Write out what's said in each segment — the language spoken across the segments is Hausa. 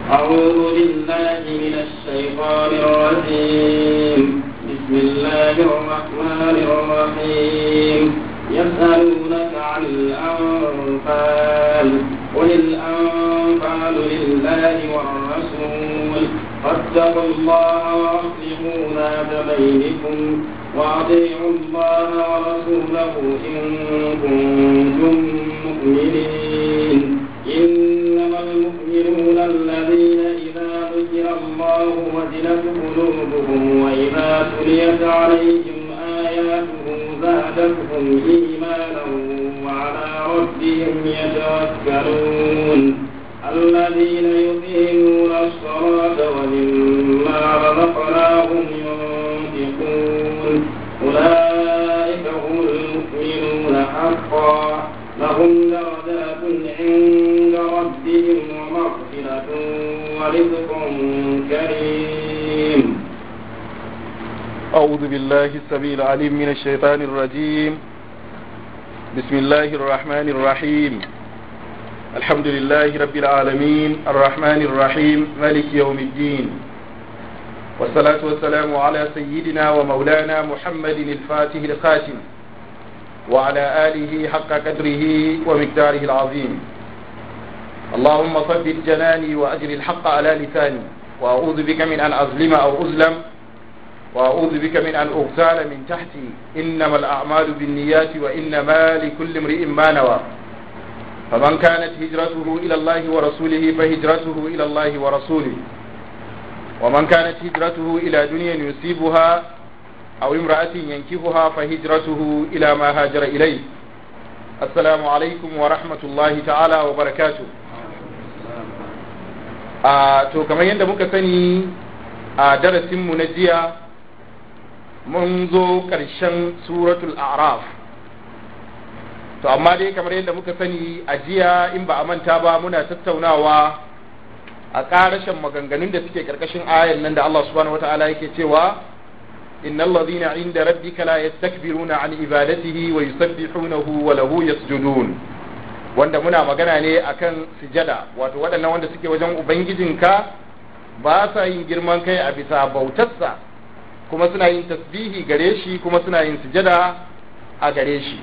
أعوذ بالله من الشيطان الرجيم بسم الله الرحمن الرحيم يسألونك عن الأنفال قل الأنفال لله والرسول فاتقوا الله وأصلحوا ذات بينكم وأطيعوا الله ورسوله إن كنتم مؤمنين إنما المؤمنون الذين إذا ذكر الله وجلت قلوبهم وإذا تليت عليهم آياته زادتهم إيمانا وعلى ربهم يتوكلون الذين يقيمون الصلاة ومما رزقناهم ينفقون أولئك هم المؤمنون حقا لهم درجات عند ربهم ومغفرة ورزق كريم أعوذ بالله السميع العليم من الشيطان الرجيم بسم الله الرحمن الرحيم الحمد لله رب العالمين الرحمن الرحيم مالك يوم الدين والصلاة والسلام على سيدنا ومولانا محمد الفاتح الخاتم وعلى آله حق قدره ومقداره العظيم اللهم ثبت جناني وأجر الحق على لساني وأعوذ بك من أن أظلم أو أظلم وأعوذ بك من أن أغتال من تحتي إنما الأعمال بالنيات وإنما لكل امرئ ما نوى فمن كانت هجرته إلى الله ورسوله فهجرته إلى الله ورسوله ومن كانت هجرته إلى دنيا يصيبها أو امرأة ينكفها فهجرته إلى ما هاجر إليه السلام عليكم ورحمة الله تعالى وبركاته a to kamar yadda muka sani a darasinmu na jiya mun zo ƙarshen suratul a'raf to amma dai kamar yadda muka sani a jiya in ba a manta ba muna tattaunawa a ƙarashen maganganun da suke ƙarƙashin ayan nan da Allah subhanahu wata'ala yake cewa innal ladhina inda rabbika la yastakbiruna an ibadatihi wa yusabbihunahu wa lahu yasjudun wanda muna magana ne akan sujada wato waɗannan wanda suke wajen ubangijinka ba sa yin girman kai a bisa bautarsa kuma suna yin tasbihi gare shi kuma suna yin sujada a gare shi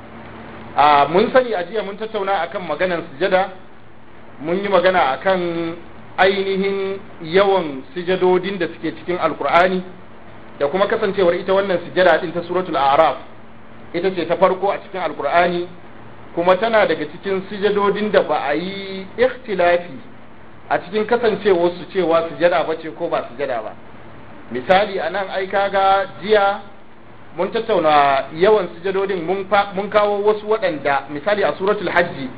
a mun sani a jiya mun tattauna akan maganan sujada mun yi magana akan ainihin yawan sujadodin da suke cikin alkur'ani da kuma kasancewar ita wannan sujada din ta suratul a'raf ita ce ta farko a cikin alkur'ani kuma tana daga cikin sujadodin da ba a yi ikhtilafi a cikin kasancewar su cewa sujada ba ce ko ba sujada ba misali a nan ai kaga jiya mun tattauna yawan sujadodin mun kawo wasu waɗanda misali a suratul hajji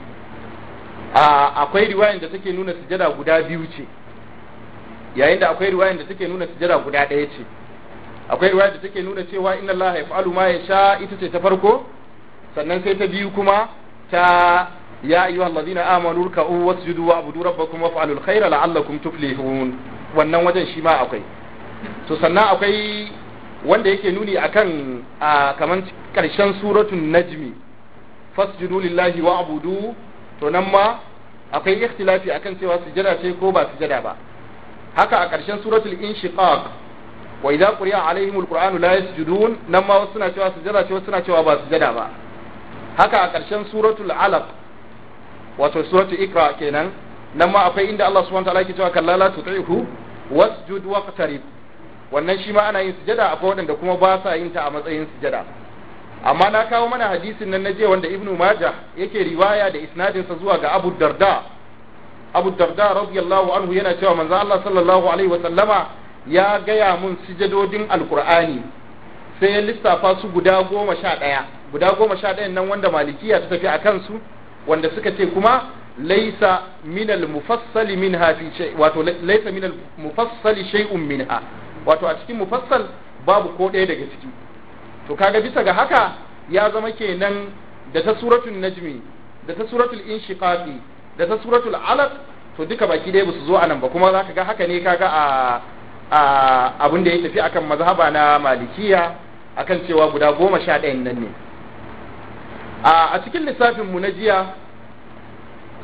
akwai riwayan da take nuna sujada guda biyu ce yayin da akwai riwayan da take nuna sujada guda ɗaya ce akwai riwaya da take nuna cewa inna Allah yaf'alu ma yasha ita ce ta farko sannan sai ta biyu kuma ta ya ayyuha allazina amanu ruk'u wasjudu wa'budu rabbakum waf'alul khayra la'allakum tuflihun wannan wajen shi ma akwai to sannan akwai wanda yake nuni akan kaman karshen suratul najmi fasjudu lillahi wa'budu to nan ma akwai ikhtilafi akan cewa sujada ce ko ba sujada ba haka a karshen suratul inshiqaq wa idza quri'a alaihimul qur'anu la yasjudun nan ma wasu suna cewa sujada ce wasu suna cewa ba sujada ba haka a ƙarshen suratul alaq wato suratul ikra kenan nan ma akwai inda Allah subhanahu wataala yake cewa kalla la tuti'hu wasjud waqtarib wannan shi ma ana yin sujada akwai waɗanda kuma ba sa yin ta a matsayin sujada amma na kawo mana hadisin nan naje wanda ibnu majah yake riwaya da isnadin sa zuwa ga abu darda abu darda radiyallahu anhu yana cewa manzo Allah sallallahu alaihi wa sallama ya gaya mun sujadodin alqur'ani sai ya lissafa su guda goma sha ɗaya guda goma sha ɗayan nan wanda malikiya ta tafi a kansu wanda suka ce kuma laisa minal mufassali minha fi shay wato laisa minal mufassali shay'un minha wato a cikin mufassal babu ko ɗaya daga ciki to kaga bisa ga haka ya zama kenan da ta suratul najmi da ta suratul inshiqaqi da ta suratul alaq to duka baki ɗaya basu zo anan ba kuma zaka ga haka ne kaga a a abin da ya tafi akan mazhaba na malikiya akan cewa guda goma sha ɗayan nan ne a cikin lissafin mu na jiya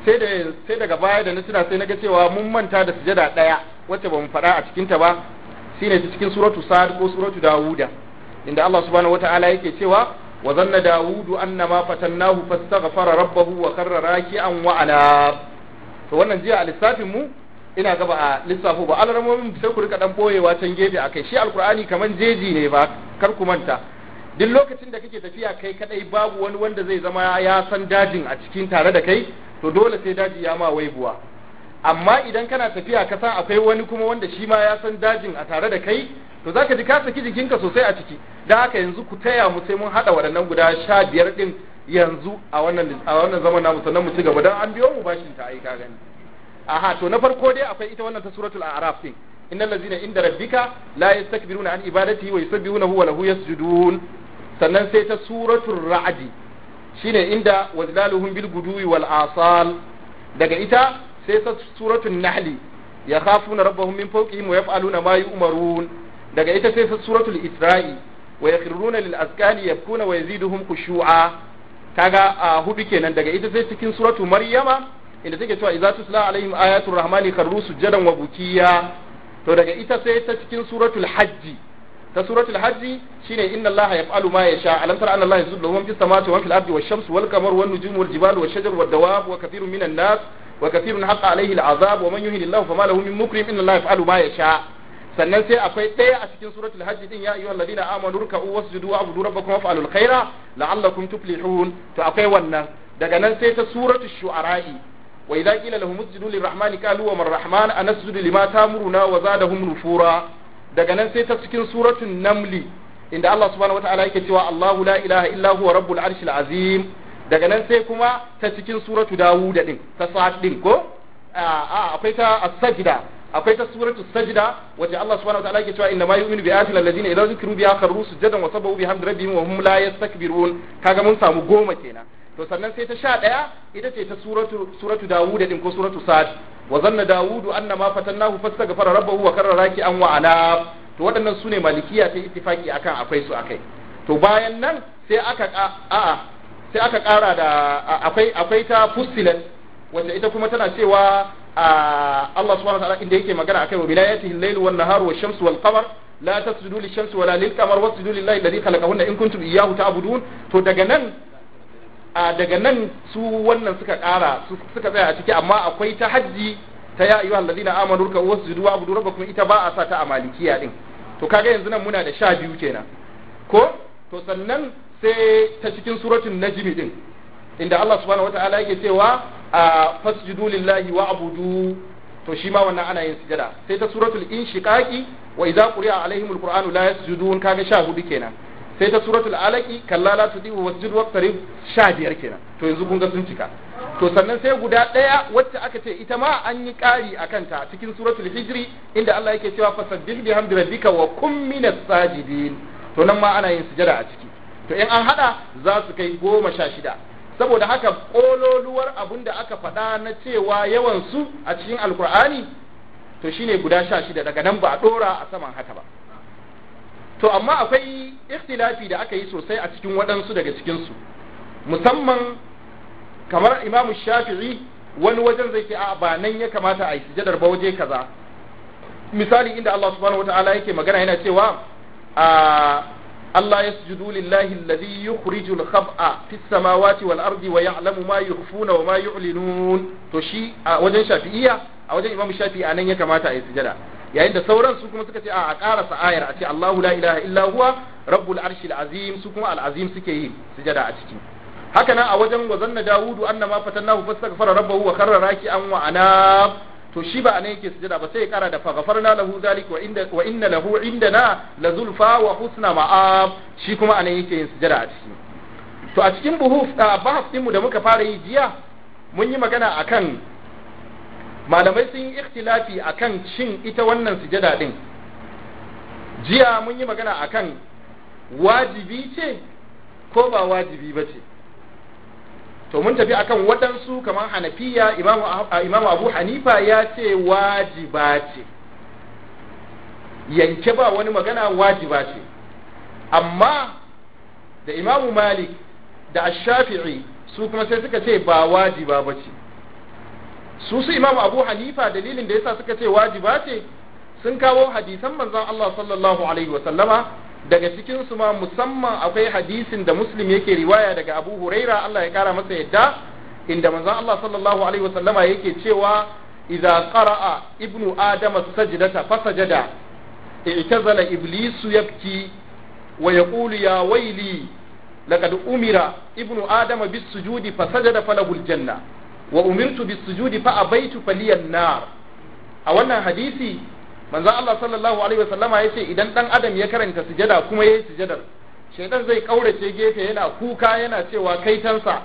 sai da sai daga baya da na tuna sai naga cewa mun manta da sujada daya wacce ba mu faɗa a cikin ta ba shine ta cikin suratu sad ko suratu dawuda inda Allah subhanahu wataala yake cewa wa zanna dawudu annama fatannahu fastaghfara rabbahu wa karra raki'an wa ana to wannan jiya a lissafin mu ina gaba a lissafo ba alarmomin sai ku rika dan boyewa can gefe akai shi alqur'ani kaman jeji ne ba kar ku manta duk lokacin da kake tafiya kai kadai babu wani wanda zai zama ya san dajin a cikin tare da kai to dole sai daji ya ma waibuwa amma idan kana tafiya ka san akwai wani kuma wanda shi ma ya san dajin a tare da kai to zaka ji ka saki jikinka sosai a ciki dan haka yanzu ku taya mu sai mun hada waɗannan guda sha biyar din yanzu a wannan a wannan zaman namu sannan mu ci gaba dan an biyo mu bashin ta ai ka gani aha to na farko dai akwai ita wannan ta suratul a'raf din innal ladzina inda rabbika la yastakbiruna an ibadatihi wa yusabbihunahu wa lahu yasjudun sannan sai ta suratul ra'd shine inda wazlaluhum bil guduwi wal asal daga ita sai ta suratul nahli yakhafuna rabbahum min fawqihim wa yaf'aluna ma yu'marun daga ita sai ta suratul isra'i wa yakhruna lil azkani yabkuna wa yaziduhum khushu'a kaga a hudu kenan daga ita sai cikin suratul maryama inda take cewa idza tutla alaihim ayatul rahmani kharru sujadan wa bukiya to daga ita sai ta cikin suratul hajji ta suratul hajji shine inna allaha yaf'alu ma yasha alam tara anna allaha yasjudu lahu fis samawati wa fil ardi wash shamsu wal qamaru wan nujumu wal jibalu wash shajaru wad dawab wa kathirun minan nas wa kathirun haqqa alayhi al azab wa man yuhini allahu fama lahu min mukrim inna allaha yaf'alu ma yasha sannan sai akwai ɗaya a cikin suratul hajj din ya ayyuhal ladina amanu ruk'u wasjudu wa'budu rabbakum waf'alul khaira la'allakum tuflihun to akwai wannan daga nan sai ta suratul shu'ara'i wa idza qila lahum usjudu lirrahmani qalu wa man rahman anasjudu lima tamuruna wa zadahum nufura daga nan sai ta cikin suratul namli inda Allah subhanahu wataala yake cewa Allahu la ilaha illa huwa rabbul arshil azim daga nan sai kuma ta cikin suratul dawud din ta sa'ad din ko a akwai ta as-sajda akwai ta suratu sajda wace Allah subhanahu wa ta'ala yake cewa inna ma yu'minu bi ayatil ladina idza zikru biha kharru sujadan wa sabahu bihamdi rabbihim wa hum la yastakbirun kaga mun samu goma kenan to sannan sai ta sha daya ita ce ta suratu suratu dawud din ko suratu sad wa zanna dawudu anna ma fatannahu fastaghfara rabbahu wa karra raki'an wa ana to waɗannan sune malikiya ta ittifaki akan akwai su akai to bayan nan sai aka a'a sai aka kara da akwai akwai ta fussilat wanda ita kuma tana cewa Allah subhanahu wa ta'ala inda yake magana akai wa bilayatihi al-layl wan nahar wash shamsu wal qamar la tasjudu lish-shamsi wala lil-qamar wasjudu lillahi alladhi khalaqahunna in kuntum iyyahu ta'budun to daga nan daga nan su wannan suka kara suka tsaya a ciki amma akwai ta hajji ta ya ayyuhal ladina amanu ruk'u wasjudu wa'budu rabbakum ita ba a sa ta a malikiya din to kaga yanzu nan muna da sha biyu kenan ko to sannan sai ta cikin suratul najmi din inda Allah subhanahu wata'ala yake cewa a fasjudu lillahi wa abudu to shi ma wannan ana yin sujada sai ta suratul inshiqaqi wa idza quri'a alaihimul qur'anu la yasjudun kaga sha hudu kenan sai ta suratul alaqi kalla la tudihu wasjudu waqtarib sha biyar kenan to yanzu kun ga sun cika to sannan sai guda daya wacce aka ce ita ma an yi kari akan ta cikin suratul hijri inda Allah yake cewa fasabbih bihamdi rabbika wa kum minas sajidin to nan ma ana yin sujada a ciki to in an hada za su kai goma sha shida saboda haka kololuwar abin da aka faɗa na cewa yawan su a cikin alkur'ani to shine guda sha shida daga nan ba a ɗora a saman haka ba to amma akwai ikhtilafi da aka yi sosai a cikin waɗansu daga cikinsu musamman kamar imamu shafi'i wani wajen zai ce a ba nan ya kamata a yi sujadar ba waje kaza misali inda Allah subhanahu wataala yake magana yana cewa a Allah yasjudu lillahi alladhi yukhrijul khab'a fis samawati wal ardi wa ya'lamu ma yukhfuna wa ma yu'linun to shi a wajen shafi'iyya a wajen imamu shafi'i anan ya kamata a yi sujada yayin da sauran su kuma suka ce a a karasa ayar a ce Allahu la ilaha illa huwa rabbul arshil azim su kuma al azim suke yi sujada a ciki haka nan a wajen wazanna dawudu annama fatannahu fastaghfara rabbahu wa kharra raki'an wa anab to shi ba anan yake sujada ba sai ya kara da faghfarna lahu zalik wa inda wa inna lahu indana la zulfa wa husna ma'ab shi kuma anan yake yin sujada a ciki to a cikin buhuf bahas din mu da muka fara yi jiya mun yi magana akan malamai sun yi ikhtilafi akan shin ita wannan sujada din jiya mun yi magana akan wajibi ce ko ba wajibi ba ce to mun tafi akan waɗansu kamar hanafiya imamu abu hanifa ya ce wajiba ce yanke ba wani magana wajiba ce amma da imamu malik da ashafi'i su kuma sai suka ce ba wajiba ba ce su su imamu abu hanifa dalilin da yasa suka ce wajiba ce sun kawo hadisan manzon Allah sallallahu alaihi wa sallama daga cikin su ma musamman akwai hadisin da muslim yake riwaya daga abu huraira Allah ya kara masa yadda inda manzon Allah sallallahu alaihi wa sallama yake cewa idza qara'a ibnu adama sajdata fasajada i'tazala iblisu yabki wa yaqulu ya waili laqad umira ibnu adama bis sujudi fasajada falahu janna wa umirtu bis sujudi fa abaitu faliyan nar a wannan hadisi manzo Allah sallallahu alaihi wasallama yace idan dan adam ya karanta sujada kuma yayi sujadar shaytan zai kaurace gefe yana kuka yana cewa kaitansa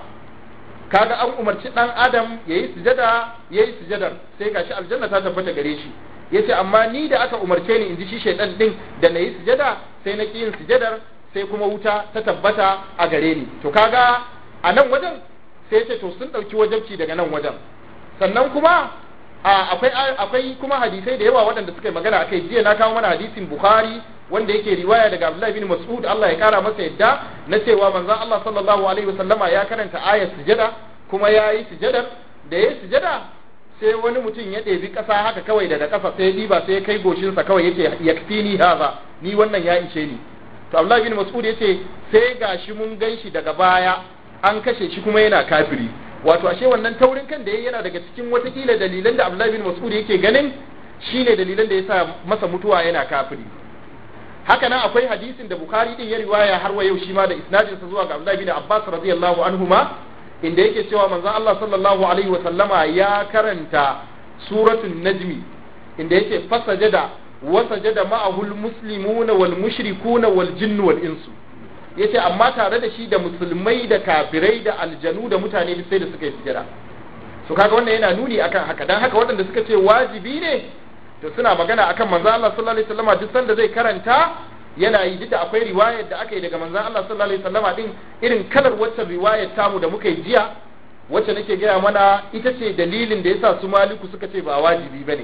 kaga an umarci dan adam yayi sujada yayi sujadar sai gashi aljanna ta tabbata gare shi yace amma ni da aka umarce ni inji shi shaytan din da nayi sujada sai na yin sujadar sai kuma wuta ta tabbata a gare ni to kaga a nan wajen sai ce to sun ɗauki wajabci daga nan wajen sannan kuma akwai akwai kuma hadisai da yawa waɗanda suka yi magana akai jiya na kawo mana hadisin bukhari wanda yake riwaya daga abdullahi bin mas'ud Allah ya kara masa yadda na cewa manzon Allah sallallahu alaihi wasallama ya karanta ayat sujada kuma ya yi sujadar da ya sujada sai wani mutum ya ɗebi ƙasa haka kawai daga ƙasa sai ya ɗiba sai ya kai goshinsa kawai yace yakfini haza ni wannan ya ishe ni to Abdullahi bin Mas'ud yace sai gashi mun ganshi daga baya an kashe shi kuma yana kafiri wato ashe wannan taurin kan da yayi yana daga cikin watakila dalilan da Abdullahi bin Mas'ud yake ganin shine dalilan da yasa masa mutuwa yana kafiri haka nan akwai hadisin da Bukhari din ya riwaya har wa yau shi ma da isnadin sa zuwa ga Abdullahi bin Abbas radiyallahu anhuma inda yake cewa manzon Allah sallallahu alaihi wa sallama ya karanta suratul najmi inda yake fasajada wasajada ma'ahu almuslimuna wal mushrikuna wal jinnu wal insu yace amma tare da shi da musulmai da kafirai da aljanu da mutane duk sai da suka yi sujada to kaga wannan yana nuni akan haka dan haka waɗanda suka ce wajibi ne to suna magana akan manzo Allah sallallahu alaihi wasallam duk sanda zai karanta yana yi duk da akwai riwayar da aka yi daga manzo Allah sallallahu alaihi wasallam din irin kalar wacce riwayar tamu da muka yi jiya wacce nake gaya mana ita ce dalilin da yasa su maliku suka ce ba wajibi bane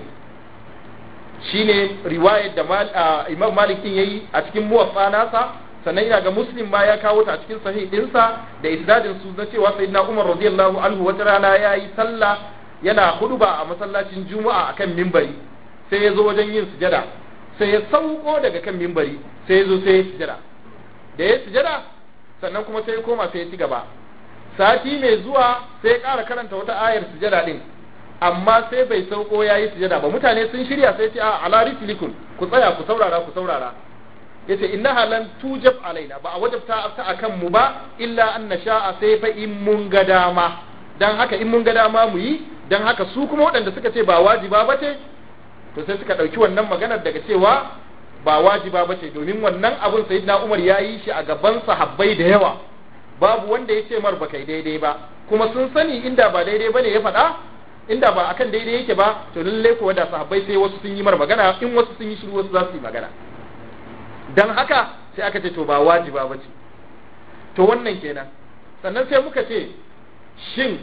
shine riwayar da Imam Malik din yayi a cikin muwaffa nasa sannan ina ga Muslim ma ya kawo ta a cikin sahih dinsa da isnadin su na cewa sayyidina Umar radiyallahu anhu wata rana yayi sallah yana huduba a masallacin Juma'a akan mimbari sai ya zo wajen yin sujada sai ya sauko daga kan mimbari sai ya zo sai ya sujada da ya sujada sannan kuma sai ya koma sai ya ci gaba sati mai zuwa sai ya ƙara karanta wata ayar sujada din amma sai bai sauko ya yi sujada ba mutane sun shirya sai ce a ala rislikun ku tsaya ku saurara ku saurara yace innaha lan tujab alaina ba a wajabta ta akan mu ba illa an nasha'a sai fa in mun ga dama dan haka in mun ga dama mu yi dan haka su kuma waɗanda suka ce ba wajiba bace to sai suka ɗauki wannan maganar daga cewa ba wajiba bace domin wannan abun sayyidina Umar ya yi shi a gaban sahabbai da yawa babu wanda ya ce mar ba kai daidai ba kuma sun sani inda ba daidai bane ya faɗa inda ba akan daidai yake ba to lalle ko da sahabbai sai wasu sun yi mar magana in wasu sun yi shiru wasu za su yi magana dan haka sai aka ce to ba wajiba bace to wannan kenan sannan sai muka ce shin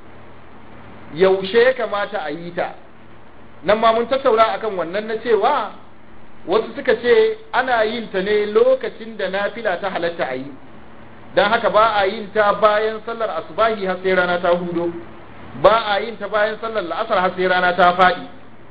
yaushe ya kamata a yi ta nan ma mun tattauna akan wannan na cewa wasu suka ce ana yin ta ne lokacin da nafila ta halatta a yi don haka ba a yin ta bayan sallar asubahi har sai rana ta hudo ba a yin ta bayan sallar la'asar har sai rana ta faɗi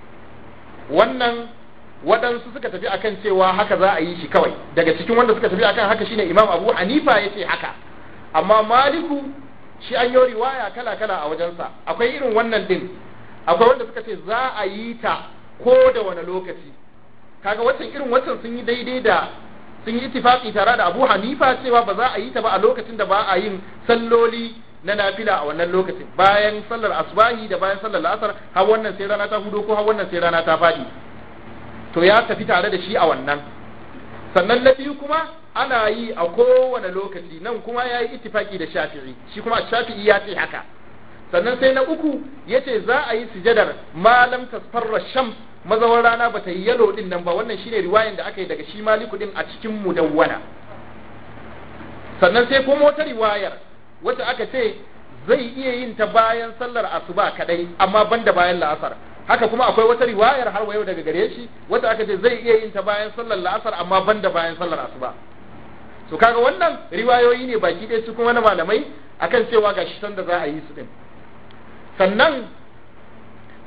wannan waɗansu suka tafi akan cewa haka za a yi shi kawai daga cikin wanda suka tafi akan haka shine imam abu hanifa ya ce haka amma maliku shi an yi riwaya kala kala a wajensa akwai irin wannan din akwai wanda suka ce za a yi ta ko da wani lokaci kaga waccan irin waccan sun yi daidai da sun yi ittifaqi tare da Abu Hanifa cewa ba za a yi ta ba a lokacin da ba a yin salloli na nafila a wannan lokacin bayan sallar asbahi da bayan sallar la'asar har wannan sai rana ta hudo ko har wannan sai rana ta fadi to ya tafi tare da shi a wannan sannan na biyu kuma ana yi a kowane lokaci nan kuma ya yi ittifaki da shafi'i shi kuma shafi'i ya ce haka sannan sai na uku ya ce za a yi sujadar malam tasfarra shams mazawar rana ba ta yi yalo din nan ba wannan shine riwayan da aka yi daga shi maliku din a cikin mudawwana sannan sai kuma wata riwayar wacce aka ce zai iya yin ta bayan sallar asuba kadai amma banda bayan la'asar haka kuma akwai wata riwayar har yau daga gare shi wacce aka ce zai iya yin ta bayan sallar la'asar amma banda bayan sallar asuba so kaga wannan riwayoyi ne baki ɗaya su kuma na malamai akan cewa ga shi sanda za a yi su din sannan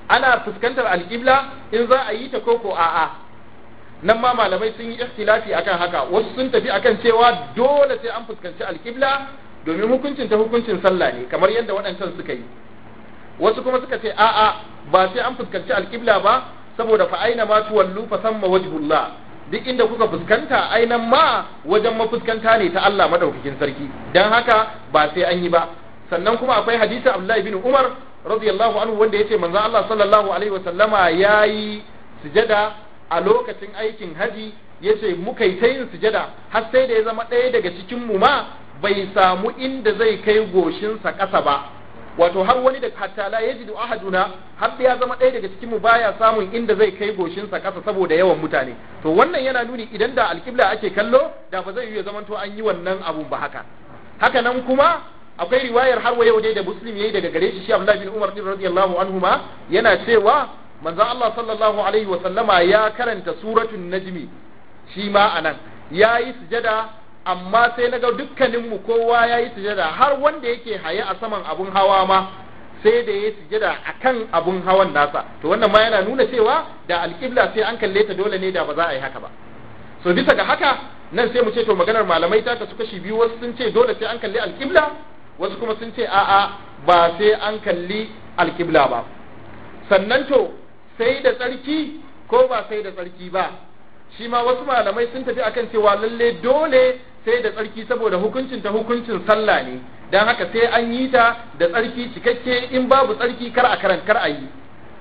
ana fuskantar alƙibla in za a yi ta koko a'a nan ma malamai sun yi ikhtilafi akan haka wasu sun tafi akan cewa dole sai an fuskanci alƙibla domin hukuncin ta hukuncin sallah ne kamar yadda waɗancan suka yi wasu kuma suka ce a'a ba sai an fuskanci alƙibla ba saboda fa aina ma tuwallu fa samma wajhullah duk inda kuka fuskanta ainan ma wajen mafuskanta ne ta Allah madaukakin sarki dan haka ba sai an yi ba sannan kuma akwai hadisi Abdullahi bin Umar radiyallahu anhu wanda yace manzon Allah sallallahu alaihi wa sallama yayi sujada a lokacin aikin haji yace muka yi ta yin sujada har sai da ya zama ɗaya daga cikin mu ma bai samu inda zai kai goshinsa ƙasa ba wato har wani da hatta la yajidu ahaduna har da ya zama ɗaya daga cikin mu baya samun inda zai kai goshinsa ƙasa saboda yawan mutane to wannan yana nuni idan da alƙibla ake kallo da ba zai yi zaman to an yi wannan abun ba haka haka nan kuma akwai riwayar har yau dai da muslim yayi daga gare shi shi Abdullah bin Umar radiyallahu anhuma yana cewa manzo Allah sallallahu alaihi wa sallama ya karanta suratul najmi shi ma anan yayi sujada amma sai na ga dukkaninmu kowa ya yi sujada har wanda yake haye a saman abun hawa ma sai da ya sujada a kan abun hawan nasa to wannan ma yana nuna cewa da alƙibla sai an kalle ta dole ne da ba za a yi haka ba so bisa ga haka nan sai mu ce to maganar malamai ta kasu kashi biyu wasu sun ce dole sai an kalli alƙibla wasu kuma sun ce a'a ba sai an kalli alƙibla ba sannan to sai da tsarki ko ba sai da tsarki ba shi ma wasu malamai sun tafi akan cewa lalle dole sai da tsarki saboda hukuncin ta hukuncin sallah ne dan haka sai an yi ta da tsarki cikakke in babu tsarki kar a karanta kar a yi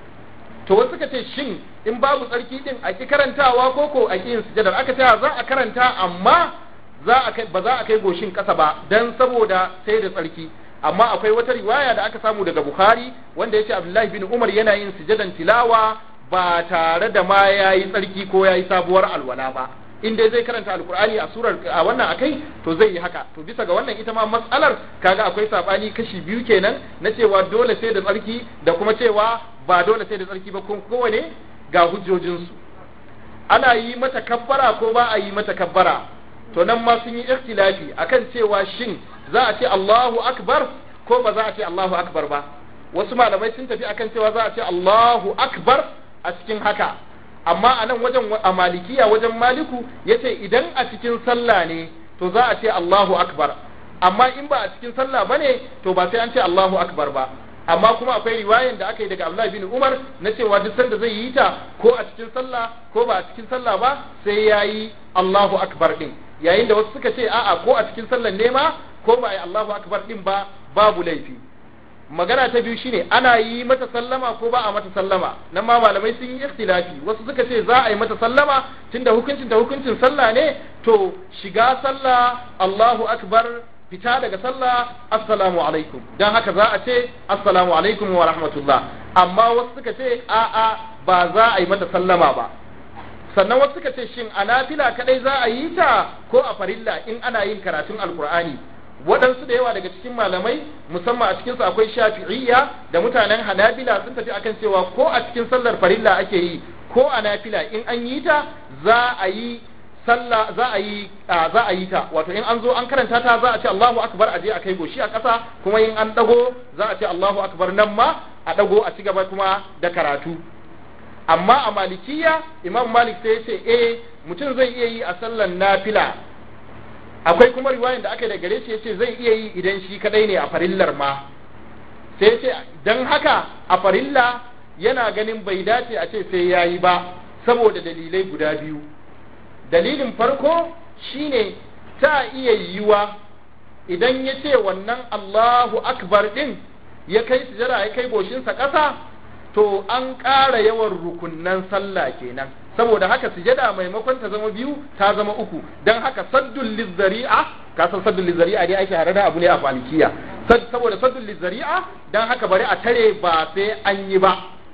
to wasu suka ce shin in babu tsarki din a ki karantawa ko ko a ki yin sujadar aka ce za a karanta amma za a kai ba za a kai goshin kasa ba dan saboda sai da tsarki amma akwai wata riwaya da aka samu daga Bukhari wanda yace Abdullahi bin Umar yana yin sujadan tilawa ba tare da ma yayi tsarki ko yayi sabuwar alwala ba in dai zai karanta alkur'ani a surar a wannan akai to zai yi haka to bisa ga wannan ita ma matsalar kaga akwai sabani kashi biyu kenan na cewa dole sai da tsarki da kuma cewa ba dole sai da tsarki ba kun kowane ga hujjojinsu ana yi mata kabbara ko ba a yi mata kabbara to nan ma sun yi ikhtilafi akan cewa shin za a ce Allahu akbar ko ba za a ce Allahu akbar ba wasu malamai sun tafi akan cewa za a ce Allahu akbar a cikin haka amma a nan wajen a malikiya wajen maliku yace idan a cikin sallah ne to za a ce Allahu akbar amma in ba a cikin sallah bane to ba sai an ce Allahu akbar ba amma kuma akwai riwayan da aka yi daga Abdullah bin Umar na cewa duk sanda zai yi ta ko a cikin sallah ko ba a cikin sallah ba sai yayi Allahu akbar din yayin da wasu suka ce a'a ko a cikin sallar ne ma ko ba ai Allahu akbar din ba babu laifi magana ta biyu shine ana yi mata sallama ko ba a mata sallama nan ma malamai sun yi ikhtilafi wasu suka ce za a yi mata sallama tunda hukuncin ta hukuncin sallah ne to shiga sallah Allahu akbar fita daga sallah assalamu alaikum dan haka za a ce assalamu alaikum wa rahmatullah amma wasu suka ce a a ba za a yi mata sallama ba sannan wasu suka ce shin a nafila kadai za a yi ta ko a farilla in ana yin karatun alkur'ani waɗansu da yawa daga cikin malamai musamman a cikinsu akwai shafi'iyya da mutanen hanabila sun tafi akan cewa ko a cikin sallar farilla ake yi ko a nafila in an yi ta za a yi sallah za a yi za a yi ta wato in an zo an karanta ta za a ce Allahu akbar a je a kai goshi a ƙasa kuma in an dago za a ce Allahu akbar nan ma a dago a ci gaba kuma da karatu amma a malikiya imam malik sai ya ce eh mutum zai iya yi a sallar nafila akwai kuma riwayan da aka yi da gare shi yace zai iya yi idan shi kadai ne a farillar ma sai yace dan haka a farilla yana ganin bai dace a ce sai yayi ba saboda dalilai guda biyu dalilin farko shine ta iya yiwa idan ya ce wannan Allahu akbar din ya kai sujada ya kai goshinsa ƙasa to an ƙara yawan rukunnan sallah kenan saboda haka sujada maimakon ta zama biyu ta zama uku don haka saddul lizzari'a ka san saddul lizzari'a dai ake harada abu ne a malikiya saboda saddul lizzari'a don haka bari a tare ba sai an yi ba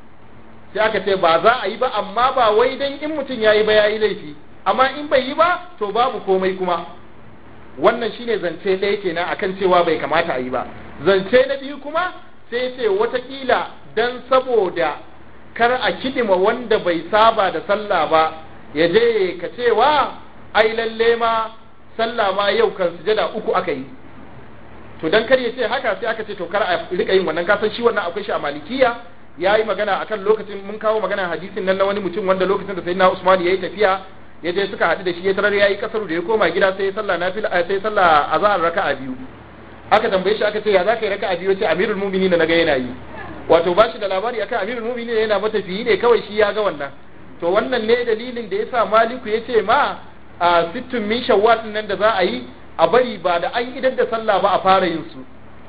sai aka ce ba za a yi ba amma ba wai dan in mutum ya yi ba ya yi laifi amma in bai yi ba to babu komai kuma wannan shine zance ɗaya kenan akan cewa bai kamata a yi ba zance na biyu kuma sai ce watakila dan saboda kar a kidima wanda bai saba da sallah ba ya je ka cewa ai lalle ma sallah ma yau kan sujada uku aka yi to dan kar ya ce haka sai aka ce to kar a rika yin wannan kasan shi wannan akwai shi a malikiya ya yi magana akan lokacin mun kawo magana hadisin nan na wani mutum wanda lokacin da sayyidina Usman ya yi tafiya ya je suka haɗu da shi ya tarar ya yi kasaru da ya koma gida sai ya sallah nafila sai sallah azhar raka'a biyu aka tambaye shi aka ce ya za ka yi raka'a biyu ce amirul mu'minin na ga yana yi wato ba shi da labari akan amirul mu'minin yana matafiyi ne kawai shi ya ga wannan to wannan ne dalilin da yasa maliku ya ce ma a sittun min shawwal nan da za a yi a bari ba da an idar da sallah ba a fara yin su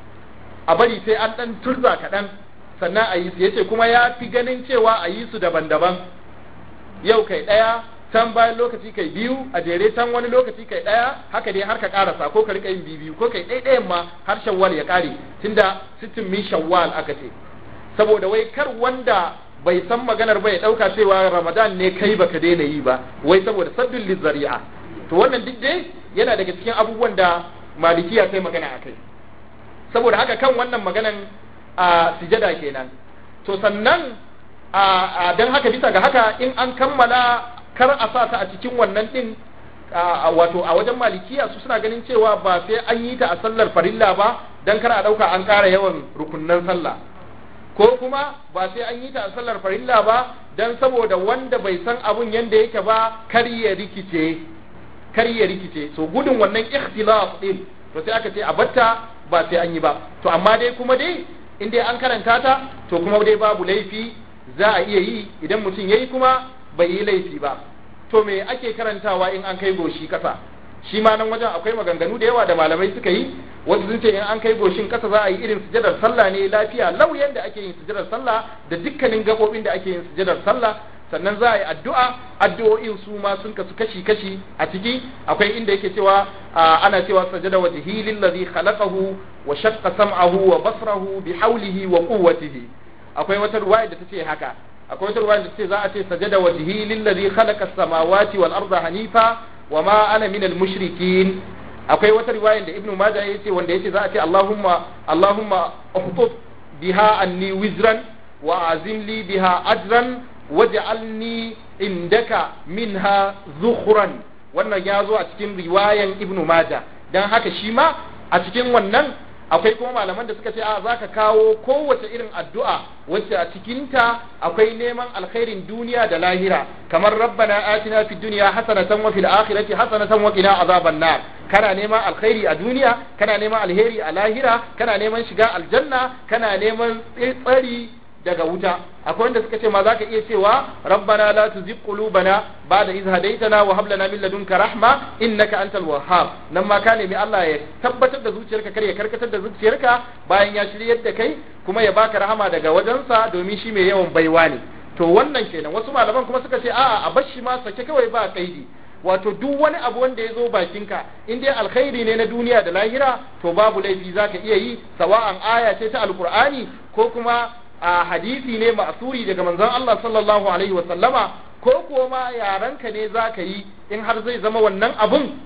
a bari sai an dan turza kaɗan sannan a yi su yace kuma ya fi ganin cewa a yi su daban-daban yau kai ɗaya can bayan lokaci kai biyu a jere can wani lokaci kai ɗaya haka dai har ka karasa ko ka rika yin biyu ko kai ɗaya ma har shawwal ya ƙare tunda sittin min shawwal aka ce saboda wai kar wanda bai san maganar ba ya ɗauka cewa ramadan ne kai baka daina yi ba wai saboda sabbin lizzari'a to wannan duk dai yana daga cikin abubuwan da malikiya sai magana a kai saboda haka kan wannan maganan a sujada kenan to sannan a don haka bisa ga haka in an kammala kar a sa ta a cikin wannan din wato a wajen malikiya su suna ganin cewa ba sai an yi ta a sallar farilla ba dan kar a dauka an ƙara yawan rukunnan sallah ko kuma ba sai an yi ta a sallar farilla ba dan saboda wanda bai san abun yanda yake ba kar ya rikice kar ya rikice so gudun wannan ikhtilaf din to sai aka ce a batta ba sai an yi ba to amma dai kuma dai in dai an karanta ta to kuma dai babu laifi za a iya yi idan mutum yayi kuma bai yi laifi ba to me ake karantawa in an kai goshi kasa shi ma nan wajen akwai maganganu da yawa da malamai suka yi wasu sun ce in an kai goshin kasa za a yi irin sujadar sallah ne lafiya lauyan da ake yin sujadar sallah da dukkanin gabobin da ake yin sujadar sallah sannan za a yi addu'a addu'o'in su ma sun kasu kashi kashi a ciki akwai inda yake cewa ana cewa sajada wajhi lillazi khalaqahu wa shaqqa sam'ahu wa basrahu bi hawlihi wa quwwatihi akwai wata ruwaya da tace haka akwai wata ruwaya da tace za a ce sajada wajhi lillazi khalaqa as-samawati wal arda hanifa wa ma ana minal mushrikin akwai wata riwaya da ibnu majah yace wanda yace za a ce allahumma allahumma uhtub biha anni wizran wa azim li biha ajran waj'alni indaka minha zukhran wannan ya zo a cikin riwayan ibnu majah dan haka shi ma a cikin wannan akwai kuma malaman da suka ce a zaka kawo kowace irin addu'a wacce a cikinta akwai neman alkhairin duniya da lahira kamar rabbana atina fid dunya hasanatan wa fil akhirati hasanatan wa qina azaban nar kana neman alkhairi a duniya kana neman alheri a lahira kana neman shiga aljanna kana neman tsari daga wuta akwai wanda suka ce ma zaka iya cewa rabbana la tuzigh qulubana ba'da idh hadaytana wa hab lana min ladunka rahma innaka antal wahhab nan ma ka nemi Allah ya tabbatar da zuciyarka kar ya karkatar da zuciyarka bayan ya shiryar da kai kuma ya baka rahama daga wajensa domin shi mai yawan baiwa ne to wannan kenan wasu malaman kuma suka ce a'a a bar shi ma sake kawai ba kaidi wato duk wani abu wanda ya zo bakinka in dai alkhairi ne na duniya da lahira to babu laifi zaka iya yi sawa'an aya ce ta alqur'ani ko kuma a hadisi ne ma'asuri daga manzon Allah sallallahu alaihi wa sallama ko kuwa ma yaranka ne zaka yi in har zai zama wannan abun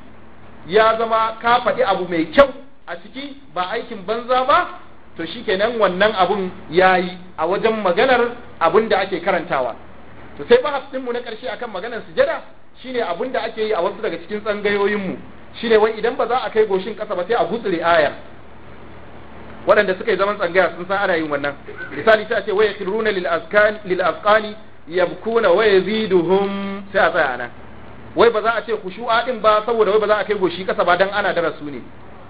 ya zama ka faɗi abu mai kyau a ciki ba aikin banza ba to shikenan wannan abun yayi a wajen maganar abun da ake karantawa to sai bahasin mu na ƙarshe akan maganar sujada shine abun da ake yi a wasu daga cikin tsangayoyin mu shine wai idan ba za a kai goshin ƙasa ba sai a gutsure ayar waɗanda suka yi zaman tsangaya sun san ana yin wannan misali sai a ce waya kiruna lil azkan lil azqani yabkuna wa yaziduhum sai a tsaya nan wai ba za a ce khushu'a din ba saboda wai ba za a kai goshi kasa ba dan ana darasu ne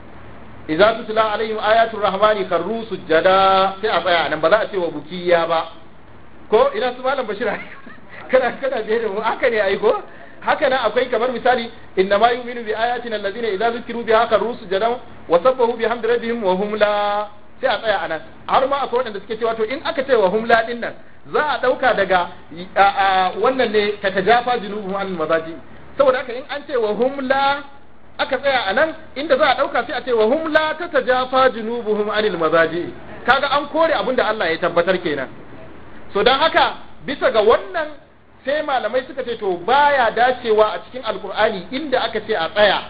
idza tutla alaihim ayatul rahmani kharru sujada sai a tsaya nan ba za a ce wa bukiya ba ko ina su malam bashir kana kana biye da mu haka ne ai ko haka nan akwai kamar misali inna ma yu'minu bi ayatina allazina idza zukiru biha kharru sujadan wa sabbahu bihamdi rabbihim wa hum la sai a tsaya anan har ma akwai wanda suke cewa to in aka ce wa hum la din nan za a dauka daga wannan ne ta tajafa junubuhum an mazaji saboda haka in an ce wa hum la aka tsaya anan inda za a dauka sai a ce wa hum la ta tajafa junubuhum anil mazaji kaga an kore abinda Allah ya tabbatar kenan so dan haka bisa ga wannan sai malamai suka ce to baya dacewa a cikin alkur'ani inda aka ce a tsaya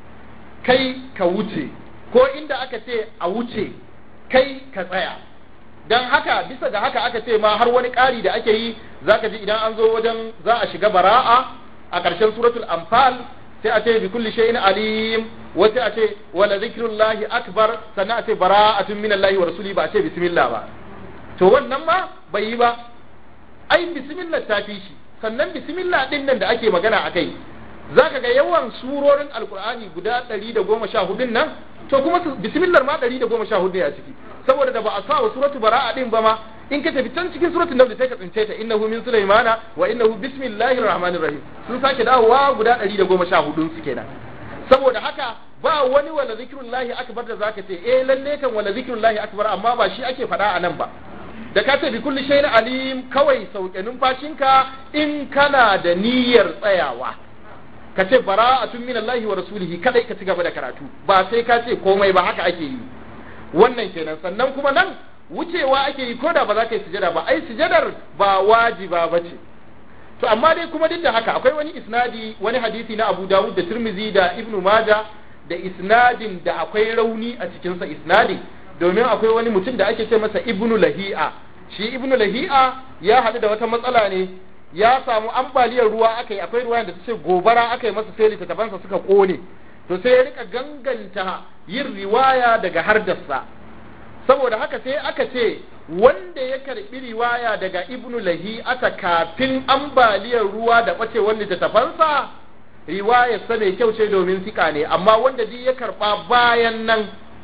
kai ka wuce ko inda aka ce a wuce kai ka tsaya don haka bisa ga haka aka ce ma har wani ƙari da ake yi zaka ji idan an zo wajen za a shiga bara'a a ƙarshen suratul anfal sai a ce bi kulli shay'in alim wa sai a ce wala zikrullahi akbar sannan a ce bara'atun minallahi wa rasuli ba a ce bismillah ba to wannan ma bai yi ba ai bismillah ta fi shi sannan bismillah din nan da ake magana a kai zaka ga yawan surorin alkur'ani guda 114 nan to kuma bismillah ma 114 ne a ciki saboda da ba a sa wa suratu bara'a din ba ma in ka tafi can cikin suratul nahl sai ka tsince ta innahu min sulaimana wa innahu bismillahir rahmanir rahim sun sake dawowa guda 114 su kenan saboda haka ba wani wala zikrullahi akbar da zaka ce eh lalle kan wala zikrullahi akbar amma ba shi ake faɗa a nan ba da ka ce bi kulli shay'in alim kawai sauke numfashinka in kana da niyyar tsayawa ka ce bara'atun minallahi wa rasulihi kadai ka ci gaba da karatu ba sai ka ce komai ba haka ake yi wannan kenan sannan kuma nan wucewa ake yi koda ba za ka yi sujada ba ai sujadar ba wajiba ba ce to amma dai kuma duk da haka akwai wani isnadi wani hadisi na Abu Dawud da Tirmidhi da Ibn Majah da isnadin da akwai rauni a cikin sa isnadi domin akwai wani mutum da ake ce masa Ibn Lahi'a shi Ibn Lahi'a ya haɗu da wata matsala ne ya samu ambaliyar ruwa aka yi akwai ruwa da su ce gobara aka yi masa sai littattafansa suka kone to sai ya rika ganganta yin riwaya daga hardarsa saboda haka sai aka ce wanda ya karbi riwaya daga ibnu lahi ata kafin ambaliyar ruwa da bacewar littattafansa riwayar sa mai kyau ce domin sika ne amma wanda duk ya karba bayan nan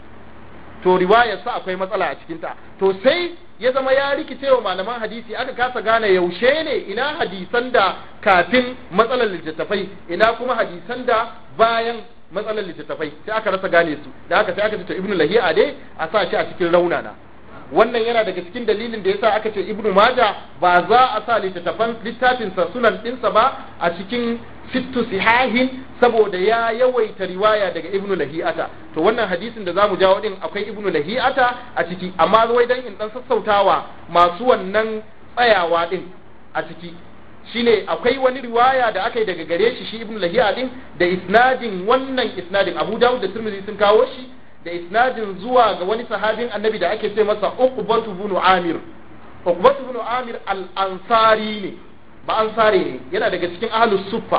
to riwayar sa akwai matsala a cikinta to sai ya zama ya rikice wa malaman hadisi aka kasa gane yaushe ne ina hadisan da kafin matsalar littattafai ina kuma hadisan da bayan matsalar littattafai sai aka rasa gane su da haka sai aka ce to ibnu lahiya dai a sa shi a cikin raunana wannan yana daga cikin dalilin da yasa aka ce ibnu maja ba za a sa littattafan littafinsa sunan dinsa ba a cikin sittu sihahin saboda ya yawaita riwaya daga ibnu lahi'ata to wannan hadisin da zamu jawo din akwai ibnu lahi'ata a ciki amma wai dan in dan sassautawa masu wannan tsayawa din a ciki shine akwai wani riwaya da aka yi daga gare shi shi ibnu lahi'a din da isnadin wannan isnadin abu dawud da tirmidhi sun kawo shi da isnadin zuwa ga wani sahabin annabi da ake ce masa uqbatu ibn amir uqbatu ibn amir al-ansari ne ba ansari ne yana daga cikin ahlus suffa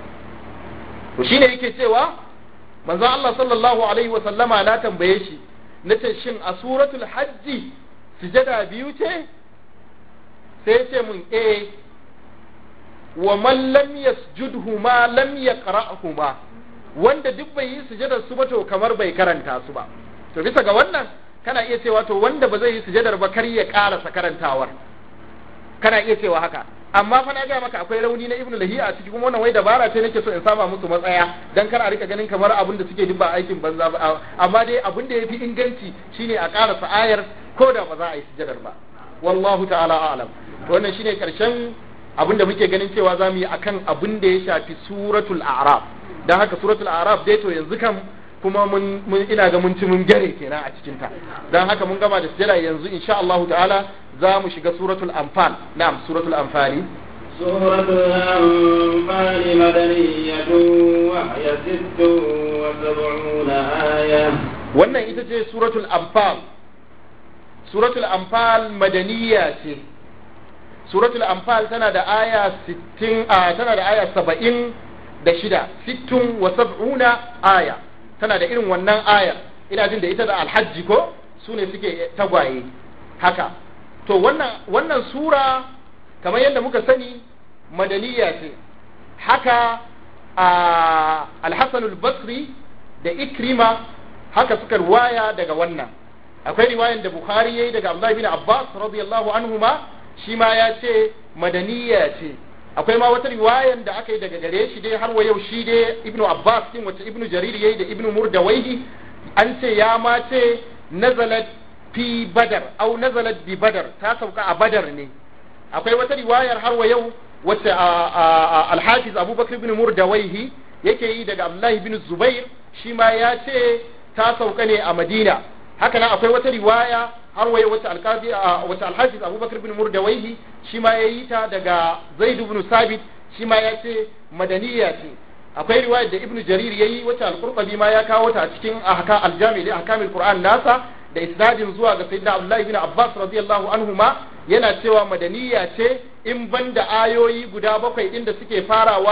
to shine yake cewa manzon Allah sallallahu alaihi wa sallama na tambaye shi nace shin a suratul hajji sujada biyu ce sai ce mun eh wa man lam yasjudhuma lam yaqra'huma wanda duk bai yi sujadar su ba to kamar bai karanta su ba to bisa ga wannan kana iya cewa to wanda ba zai yi sujadar ba kar ya karasa karantawar kana iya cewa haka amma fa na ga maka akwai rauni na ibnu lahiya a ciki kuma wannan wai dabara ce nake so in saba musu matsaya dan kar a rika ganin kamar abin da suke duk ba aikin banza ba amma dai abin da yafi inganci shine a karasa ayar ko da ba za a yi sujadar ba wallahu ta'ala a'lam to wannan shine karshen abin da muke ganin cewa za mu yi akan abin da ya shafi suratul a'raf dan haka suratul a'raf dai to yanzu kan kuma mun ina ga mun ci mun gare kenan a cikin ta dan haka mun gama da sujada yanzu insha Allah ta'ala za mu shiga suratul anfal na'am suratul anfali سورة الأنفال مدنية وهي ست وسبعون آية wannan ita ce suratul anfal suratul anfal madaniya ce suratul anfal tana da aya 60 a tana da aya 70 da shida sittun wa sab'una aya tana da irin wannan aya ina jin da ita da alhajji ko su ne suke tagwaye haka to wannan wannan sura kamar yadda muka sani madaniya ce haka a alhassan al-basri da ikrima haka suka riwaya daga wannan akwai riwayan da bukhari yayi daga abdullahi bin abbas radiyallahu anhuma shi ma ya ce madaniya ce akwai ma wata riwayan da aka yi daga gare shi dai har wa yau shi dai ibnu abbas din wacce ibnu jarir yayi da ibnu murdawaihi an ce ya ma ce nazalat fi badar au nazalat bi badar ta sauka a badar ne akwai wata riwayar har wa yau wacce al-hafiz abubakar ibn murdawaihi yake yi daga abdullahi ibn zubair shi ma ya ce ta sauka ne a madina haka nan akwai wata riwaya har waye wata alkazi wata alhafiz abubakar bin murdawaihi shi ma ya yi ta daga zaid ibn sabit shi ma ya ce madaniya ce akwai riwayar da ibnu jarir yayi wata al-qurtubi ma ya kawo ta a cikin ahka al-jami li ahkamil qur'an nasa da isnadin zuwa ga sayyidina abdullahi ibn abbas radiyallahu anhuma yana cewa madaniya ce in banda ayoyi guda bakwai inda suke farawa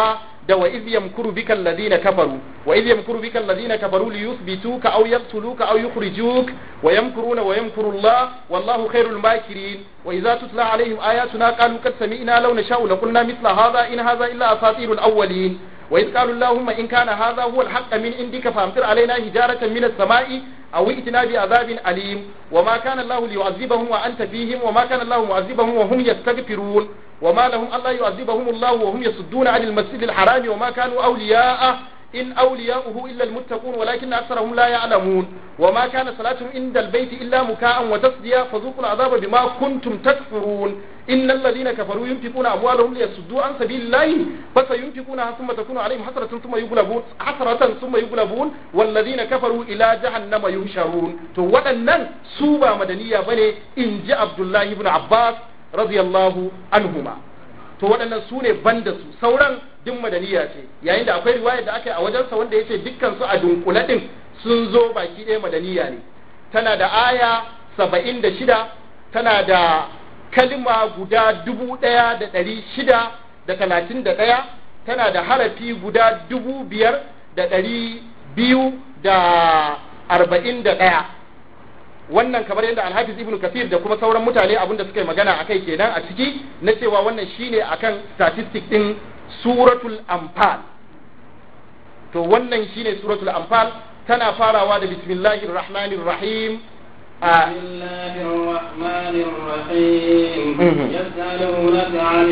da wa iz yamkuru bika alladhina kafaru wa iz yamkuru bika alladhina kafaru li yuthbituka aw yaqtuluka aw yukhrijuk wa yamkuruna wa yamkuru Allah wallahu khairul makirin wa idza tutla alaihim ayatuna qalu qad sami'na law nasha'u laqulna mithla hadha in hadha illa asatirul awwalin وإذ قالوا اللهم إن كان هذا هو الحق من عندك فأمطر علينا حجارة من السماء أو ائتنا بعذاب أليم وما كان الله ليعذبهم وأنت فيهم وما كان الله معذبهم وهم يستغفرون وما لهم ألا يعذبهم الله وهم يصدون عن المسجد الحرام وما كانوا أولياءه إن أولياؤه إلا المتقون ولكن أكثرهم لا يعلمون وما كان صلاتهم عند البيت إلا مكاء وتصديا فذوقوا العذاب بما كنتم تكفرون إن الذين كفروا ينفقون أموالهم ليصدوا عن سبيل الله فسينفقونها ثم تكون عليهم حسرة ثم يغلبون حسرة ثم يغلبون والذين كفروا إلى جهنم يهشرون تو ودنن سوبا مدنية بني إن جاء عبد الله بن عباس رضي الله عنهما to waɗannan su ne ban da su sauran duk madaniya ce yayin da akwai riwaya da aka yi a wajensa wanda ya ce dukkan su a dunkule ɗin sun zo baki ɗaya madaniya ne tana da aya saba'in da shida tana da kalma guda dubu ɗaya da ɗari shida da talatin da ɗaya tana da harafi guda dubu biyar da ɗari biyu da arba'in da ɗaya wannan kamar yadda alhafiz ibnu kafir da kuma sauran mutane abin da suka yi magana akai kenan a ciki na cewa wannan shine akan statistic din suratul anfal to wannan shine suratul anfal tana farawa da bismillahir rahmanir rahim بسم الله الرحمن الرحيم يسألونك عن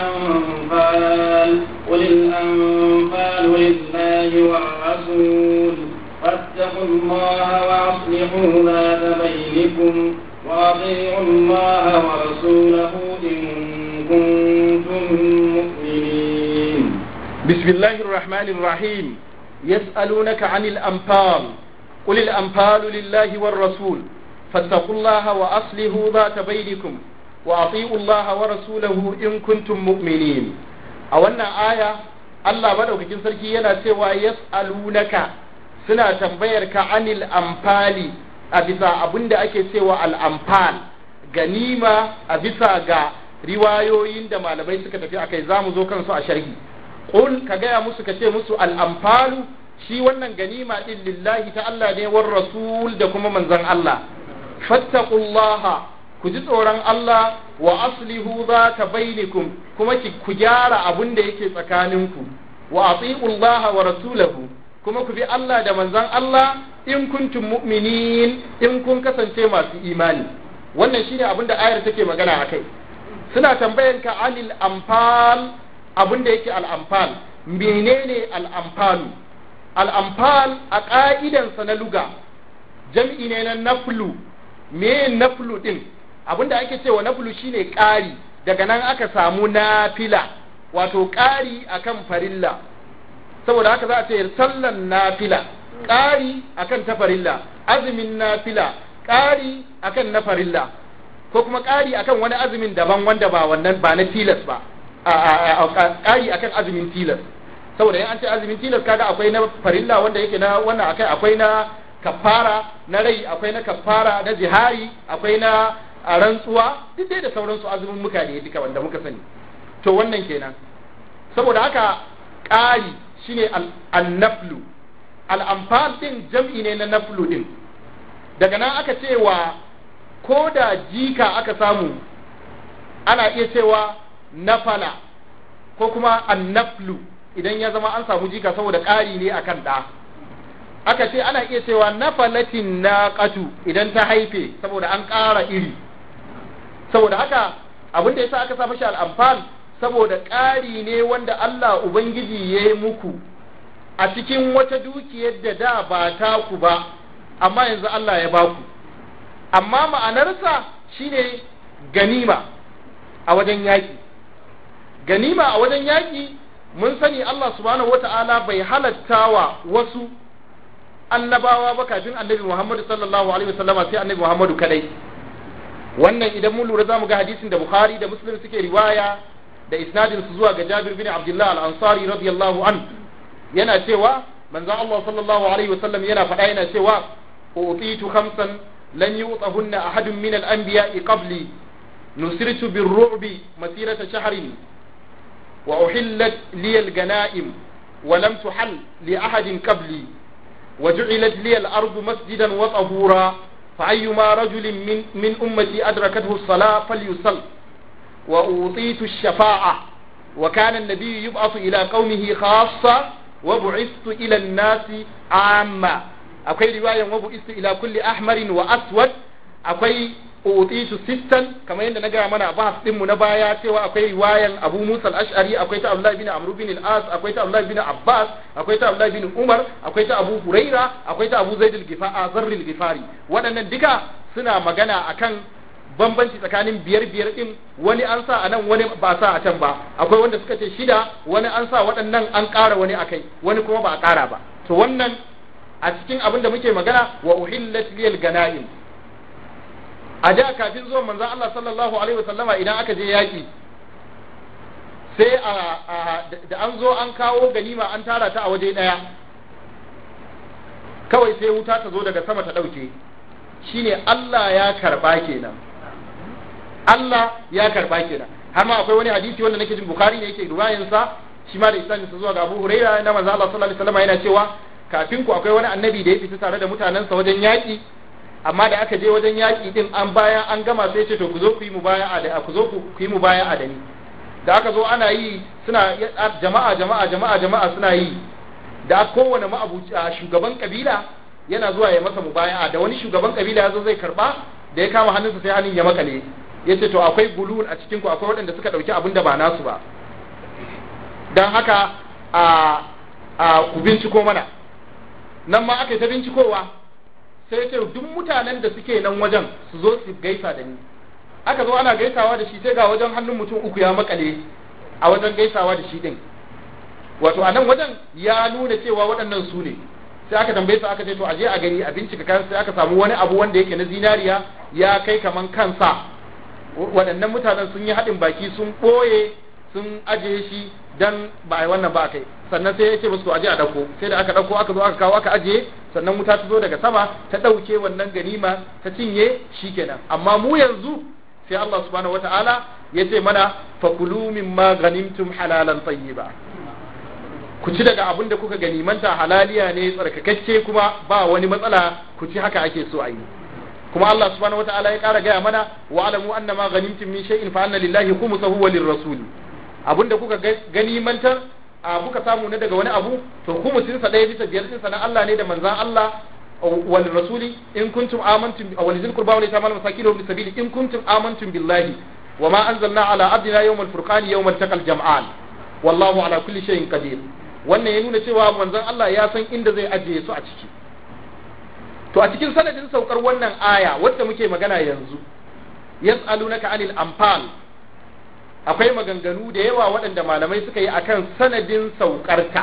الأنفال قل الأنفال لله والرسول فاتقوا الله وأصلحوا ذات بينكم وأطيعوا الله ورسوله إن كنتم مؤمنين بسم الله الرحمن الرحيم يسألونك عن الأنفال قل الأنفال لله والرسول فاتقوا الله وأصلحوا ذات بينكم وأطيعوا الله ورسوله إن كنتم مؤمنين أولنا آية الله بدأ في سركي ينا سوى يسألونك suna tambayar ka anil amfali a bisa abin da ake cewa al'amfal ganima a bisa ga riwayoyin da malamai suka tafi akai za mu zo kansu a sharhi qul ka gaya musu ka ce musu al'amfalu shi wannan ganima din lillahi ta Allah ne war rasul da kuma manzon Allah fattaqullaha ku ji tsoron Allah wa aslihu zata bainakum kuma ku gyara abin da yake tsakaninku wa atiullaha wa rasulahu kuma ku bi Allah da manzon Allah in kuntum mu'minin in kun kasance masu imani wannan shine abin da ayar take magana akai suna tambayan ka anil amfal abin da yake al amfal menene al amfalu al amfal a ka'idansa na luga jam'i ne na naflu me naflu din abin da ake cewa naflu shine ƙari daga nan aka samu nafila wato ƙari akan farilla saboda haka za a ce sallan nafila ƙari akan ta farilla azumin nafila ƙari akan na farilla ko kuma ƙari akan wani azumin daban wanda ba wannan ba na tilas ba ƙari akan azumin tilas saboda in an ce azumin tilas kaga akwai na farilla wanda yake na wannan akai akwai na kafara na rai akwai na kafara na jihari akwai na rantsuwa duk dai da sauransu azumin muka ne duka wanda muka sani to wannan kenan saboda haka ƙari shine al-naflu al-amfal din jam'i ne na naflu din daga nan aka cewa ko da jika aka samu ana iya cewa nafala ko kuma an-naflu idan ya zama an samu jika saboda ƙari ne akan ɗa aka ce ana iya cewa nafalatin naqatu idan ta haife saboda an ƙara iri saboda haka abin da yasa aka sa mashi al-amfal saboda ƙari ne wanda Allah Ubangiji ya yi muku a cikin wata dukiyar da da ba taku ba amma yanzu Allah ya ba ku amma ma'anarsa shine ganima a wajen yaƙi ganima a wajen yaƙi mun sani Allah subhanahu wata'ala bai halatta wa wasu annabawa ba kafin annabi Muhammadu sallallahu alaihi wasallama sai annabi Muhammadu kadai wannan idan mun lura zamu ga hadisin da Bukhari da Muslim suke riwaya da isnadin su zuwa ga Jabir bin Abdullah al-Ansari radiyallahu an yana cewa manzon Allah sallallahu alaihi wasallam yana faɗa yana cewa utitu khamsan lan yu'tahunna ahadun min al-anbiya'i qabli nusirtu bir-ru'bi masirata shahrin wa uhillat liyal ganaim wa lam tuhal li ahadin qabli wa ju'ilat liyal ardu masjidan wa tahura fa ayyuma rajulin min min ummati adrakathu as-salah falyusall wa utitu ash-shafa'a wa kana an-nabiy yub'athu ila qaumihi khassa wa bu'ithtu ila an-nasi 'amma akwai riwayan wa bu'ithtu ila kulli ahmarin wa aswad akwai utitu sittan kamar yadda na gaya mana a bahas dinmu na baya cewa akwai riwayan Abu Musa al-Ash'ari akwai ta Abdullah bin Amr bin al-As akwai ta Abdullah bin Abbas akwai ta Abdullah bin Umar akwai ta Abu Huraira akwai ta Abu Zaid al-Ghifari Zarr al-Ghifari waɗannan duka suna magana akan bambanci tsakanin biyar biyar din wani an sa a nan wani ba sa a can ba akwai wanda suka ce shida wani an sa waɗannan an ƙara wani akai wani kuma ba a ƙara ba to wannan a cikin abin da muke magana wa uhillat liyal ganaim a da kafin zuwan manzon Allah sallallahu alaihi wasallama idan aka je yaki sai a da an zo an kawo ganima an tara ta a waje daya kawai sai wuta ta zo daga sama ta dauke shine Allah ya karba kenan Allah ya karba kenan har ma akwai wani hadisi wanda nake jin Bukhari ne yake ruwayan sa shi ma da isnadin sa zuwa ga Abu Hurairah na manzo Allah sallallahu alaihi wasallama yana cewa kafin ku akwai wani annabi da ya fita tare da mutanensa wajen yaki amma da aka je wajen yaƙi din an bayan an gama sai ce to ku zo ku yi mubaya'a da ku zo ku yi mubaya'a da ni da aka zo ana yi suna jama'a jama'a jama'a jama'a suna yi da kowane ma'abuci shugaban kabila yana zuwa ya masa mubaya'a da wani shugaban kabila ya zo zai karba da ya kama hannunsa sai hannun ya makale ya ce to akwai gulul a cikin ku akwai waɗanda suka ɗauki abin da ba nasu ba don haka a a ku binciko mana nan ma aka yi ta bincikowa sai ce duk mutanen da suke nan wajen su zo su gaisa da ni aka zo ana gaisawa da shi sai ga wajen hannun mutum uku ya makale a wajen gaisawa da shi din wato a nan wajen ya nuna cewa waɗannan su ne sai aka tambaye su aka ce to aje a gani a bincika kan sai aka samu wani abu wanda yake na zinariya ya kai kaman kansa waɗannan mutanen sun yi haɗin baki sun ɓoye sun ajiye shi dan ba a yi wannan ba kai sannan sai ya ce musu to aje a ɗauko sai da aka ɗauko aka zo aka kawo aka ajiye sannan wuta ta zo daga sama ta ɗauke wannan ganima ta cinye shikenan amma mu yanzu sai Allah subhanahu wata'ala ya ce mana fakulu mimma ganimtum halalan tayyiba ku ci daga abin da kuka ganimanta halaliya ne tsarkakakke kuma ba wani matsala ku ci haka ake so a yi kuma Allah subhanahu wata'ala ya kara gaya mana wa alamu anna ma ganimtum min shay'in fa anna lillahi khumsahu wa lirrasuli abinda kuka ganimantar a kuka samu na daga wani abu to khumsin sa ɗaya bisa biyar sa na Allah ne da manzan Allah wal rasuli in kuntum amantum wal zil qurba wal yatama wal masakin wal sabili in kuntum amantum billahi wa ma anzalna ala abdina yawm al furqan yawm al taqal jam'an wallahu ala kulli shay'in qadir wannan ya nuna cewa manzon Allah ya san inda zai ajiye su a ciki to a cikin sanadin saukar wannan aya wadda muke magana yanzu yas'alunaka anil anfal akwai maganganu da yawa waɗanda malamai suka yi akan sanadin saukarta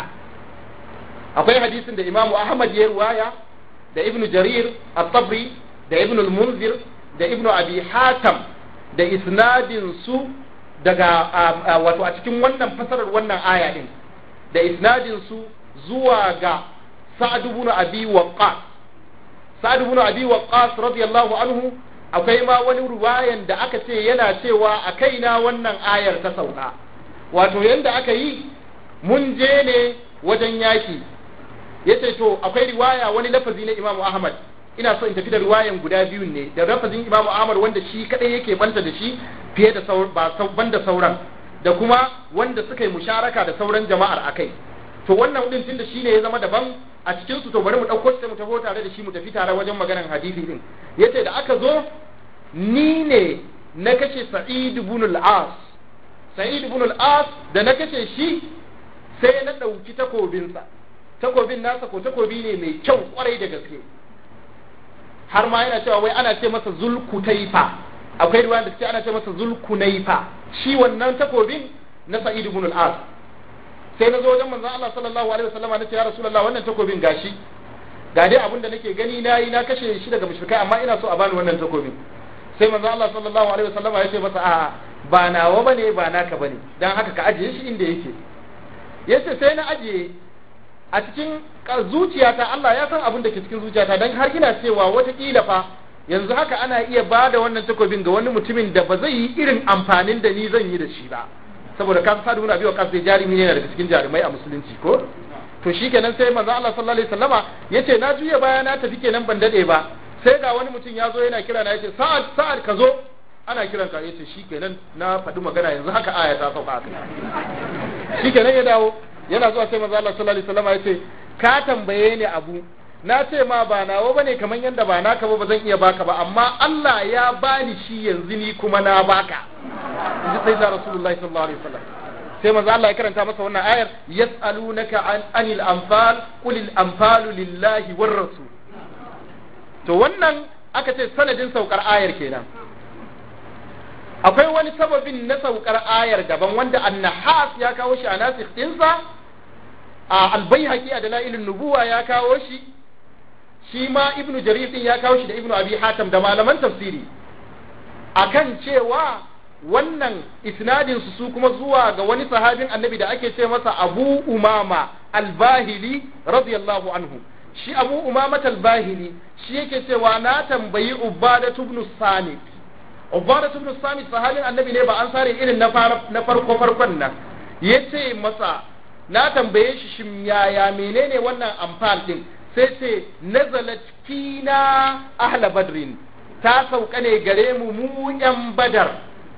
akwai hadisin da imamu ahmad ya ruwaya da ibn jarir at-tabri da ibn al-munzir da ibn abi hatam da isnadin su daga wato a cikin wannan fasarar wannan aya din da isnadin su zuwa ga sa'ad ibn abi waqqas sa'ad ibn abi waqqas radiyallahu anhu akwai ma wani ruwayan da aka ce yana cewa a kaina wannan ayar ta sauka wato yanda aka yi mun je ne wajen yaki yace to akwai riwaya wani lafazi na Imam Ahmad ina so in tafi da riwayan guda biyun ne da lafazin Imam Ahmad wanda shi kadai yake banta da shi fiye da sauran ba banda sauran da kuma wanda suka yi musharaka da sauran jama'ar akai to wannan din tunda shine ya zama daban a cikin su to bari mu dauko sai mu tafi tare da shi mu tafi tare wajen maganar hadisi din yace da aka zo ni ne na kashe Sa'id ibn al-As Sa'id ibn al-As da na kashe shi sai na dauki takobinsa takobin nasa ko takobi ne mai kyau kwarai da gaske har ma yana cewa wai ana ce masa zulkutaifa akwai ruwan da suke ana ce masa zulkunaifa shi wannan takobin na Sa'id ibn al-As sai na zo wajen manzon Allah sallallahu alaihi wasallam na ce ya rasulullah wannan takobin gashi ga dai abin da nake gani na yi na kashe shi daga mushrikai amma ina so a bani wannan takobin sai manzon Allah sallallahu alaihi wasallam ya ce masa a ba nawa bane ba naka bane dan haka ka ajiye shi inda yake yace sai na ajiye a cikin zuciyata Allah ya san abin da ke cikin zuciyata dan har ina cewa watakila fa yanzu haka ana iya ba da wannan takobin ga wani mutumin da ba zai yi irin amfanin da ni zan yi da shi ba saboda kan sadu ibn abi waqas dai jarumi ne daga cikin jarumai a musulunci ko to shikenan sai manzo Allah sallallahu alaihi wasallama yace na juya baya na tafi kenan ban dade ba sai ga wani mutum ya zo yana kira na yace sa'ad sa'ad ka zo ana kiran ka yace shikenan na faɗi magana yanzu haka aya ta sauka haka shikenan ya dawo yana zuwa sai manzo Allah sallallahu alaihi wasallama yace ka tambaye ni abu na ce ma ba nawa bane kaman yanda ba naka ba ba zan iya baka ba amma Allah ya bani shi yanzu ni kuma na baka inji sai da Rasulullahi sallallahu alaihi wasallam sai manzo Allah ya karanta masa wannan ayar yas'alunaka an anil anfal qul al anfalu lillahi war rasul to wannan aka ce sanadin saukar ayar kenan akwai wani sababin na saukar ayar daban wanda annahas ya kawo shi a nasikh dinsa a albayhaqi a dalailun nubuwa ya kawo shi shi ma ibnu jarir din ya kawo shi da ibnu abi hatam da malaman tafsiri akan cewa wannan isnadin su su kuma zuwa ga wani sahabin annabi da ake ce masa abu umama albahili radiyallahu anhu shi abu umama albahili shi yake cewa na tambayi ubadatu ibn samit ubadatu ibn samit sahabin annabi ne ba an sare irin na farko farkon nan yace masa na tambaye shi shin yaya menene wannan amfal din sai ce nazalat fina ahla badrin ta sauka ne gare mu mu yan badar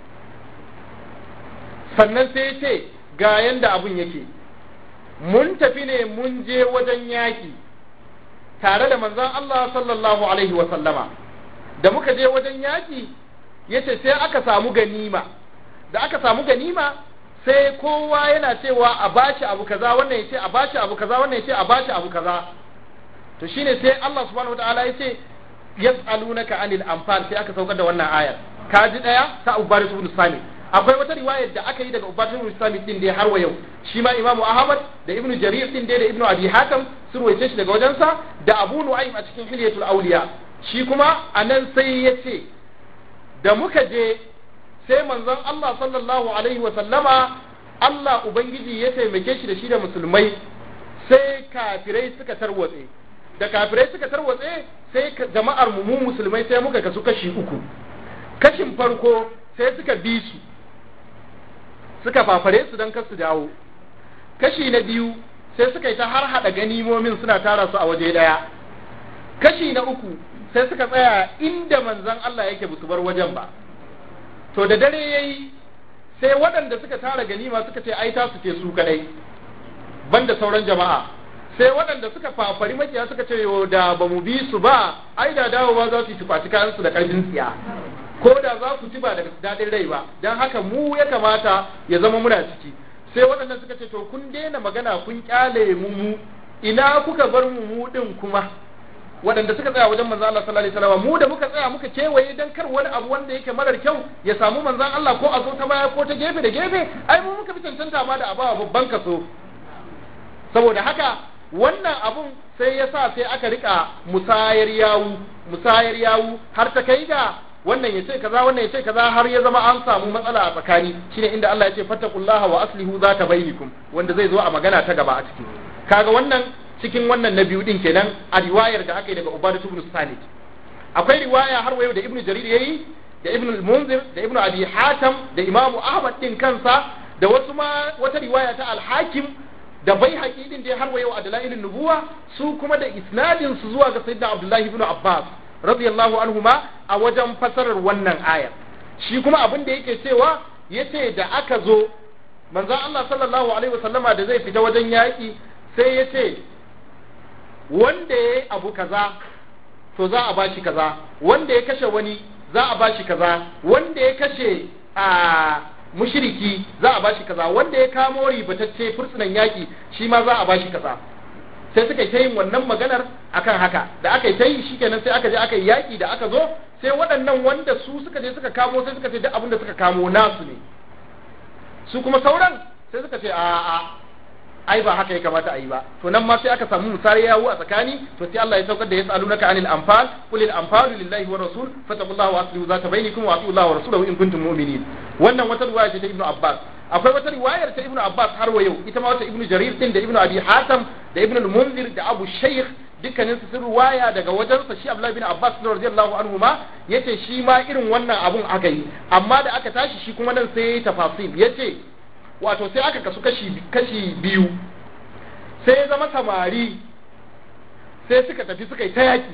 sannan sai ce ga yanda abun yake mun tafi ne mun je wajen yaki tare da manzon Allah sallallahu alaihi wa sallama da muka je wajen yaki yace sai aka samu ganima da aka samu ganima sai kowa yana cewa a bashi abu kaza wannan yace a bashi abu kaza wannan yace a bashi abu kaza to shine sai Allah subhanahu wataala yace yas'alunaka anil anfal sai aka saukar da wannan ayar kaji daya ta Ubaris ibn Sami akwai wata riwayar da aka yi daga Ubaris ibn Sami din dai har wa yau shi ma Imam Ahmad da Ibn Jarir din dai da Ibn Abi Hatim sun ruwaice shi daga wajensa da Abu Nu'aym a cikin Hilyatul Awliya shi kuma anan sai yace da muka je sai manzon Allah sallallahu alaihi wa sallama Allah ubangiji ya taimake shi da shi da musulmai sai kafirai suka tarwatse da kafirai suka tarwatse sai jama'ar mu musulmai sai muka kasu kashi uku kashin farko sai suka bi su suka fafare su don kasu dawo kashi na biyu sai suka yi ta har hada ganimomin suna tara su a waje daya kashi na uku sai suka tsaya inda manzon Allah yake busu bar wajen ba to da dare yayi sai waɗanda suka tara ganima suka ce ai ta su ce su kadai banda sauran jama'a sai waɗanda suka fafari makiya suka ce yo da ba mu bi su ba ai da dawowa za su yi tufaci kayan su da ƙarfin tsiya ko da za ku ci ba da daɗin rai ba don haka mu ya kamata ya zama muna ciki sai waɗannan suka ce to kun daina magana kun kyale mu mu ina kuka bar mu mu din kuma waɗanda suka tsaya wajen manzon Allah sallallahu alaihi wasallam mu da muka tsaya muka kewaye dan kar wani abu wanda yake marar kyau ya samu manzon Allah ko a zo ta baya ko ta gefe da gefe ai mu muka fi cancanta ma da abawa babban kaso saboda haka wannan abun sai ya sa sai aka rika musayar yawu musayar yawu har ta kai ga wannan ya ce kaza wannan ya ce kaza har ya zama an samu matsala a tsakani shine inda Allah ya ce fattaqullaha wa aslihu zata bainakum wanda zai zo a magana ta gaba a ciki kaga wannan cikin wannan na biyu din kenan a riwayar da aka yi daga Ubadah ibn Samit akwai riwaya har wayo da Ibn Jarir yayi da Ibn al-Munzir da Ibn Abi Hatim da Imam Ahmad din kansa da wasu ma wata riwaya ta Al-Hakim da bai din da har wayo a dalailin nubuwa su kuma da isnadin su zuwa ga Sayyidina Abdullah ibn Abbas radiyallahu anhuma a wajen fasarar wannan ayar shi kuma abin da yake cewa yace da aka zo manzon Allah sallallahu alaihi wasallama da zai fita wajen yaki sai yace wanda ya yi abu kaza to za a bashi kaza wanda ya kashe wani za a bashi kaza wanda ya kashe a mushriki za a bashi kaza wanda ya kamo ribatacce fursunan yaki shi ma za a bashi kaza sai suka yi ta yin wannan maganar akan haka da aka yi ta yi shikenan sai aka je aka yi yaki da aka zo sai waɗannan wanda su suka je suka kamo sai suka ce duk abin da suka kamo nasu ne su kuma sauran sai suka ce a'a ai ba haka ya kamata a yi ba to nan ma sai aka samu musari yawo a tsakani to sai Allah ya saukar da yasalunaka anil anfal qul al anfalu lillahi wa rasul fataqullaha wa aslihu zata bainakum wa atiu Allah wa rasulahu in kuntum mu'minin wannan wata riwaya ce ta Ibn Abbas akwai wata riwayar ta Ibn Abbas har wa yau ita ma wata Ibn Jarir din da Ibn Abi Hatim da Ibn al-Munzir da Abu Shaykh dukkanin su sun riwaya daga wajensa shi Abdullah bin Abbas radiyallahu anhu ma yace shi ma irin wannan abun aka yi amma da aka tashi shi kuma nan sai yayi tafasil yace wato sai aka kasu kashi kashi biyu sai ya zama samari sai suka tafi suka yi ta yaki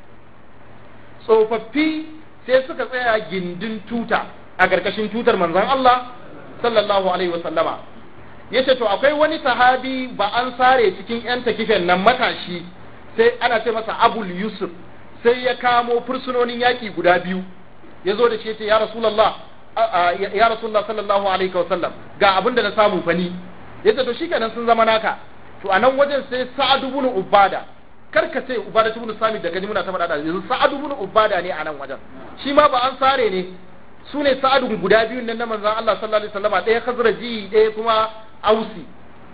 tsofaffi sai suka tsaya gindin tuta a ƙarƙashin tutar manzon Allah sallallahu alaihi wasallama yace to akwai wani sahabi ba an sare cikin yan takifen nan matashi sai ana ce masa abul yusuf sai ya kamo fursunonin yaki guda biyu ya zo da shi yace ya rasulullah ya rasulullah sallallahu alaihi wasallam ga abin da na samu fani yace to shikenan sun zama naka to a nan wajen sai sa'ad ibn ubada kar ka ce ubada ibn sami da kaji muna ta faɗa yanzu sa'ad ibn ubada ne a nan wajen shi ma ba an sare ne su ne sa'adun guda biyun nan na manzon Allah sallallahu alaihi wasallama ɗaya khazraji ɗaya kuma ausi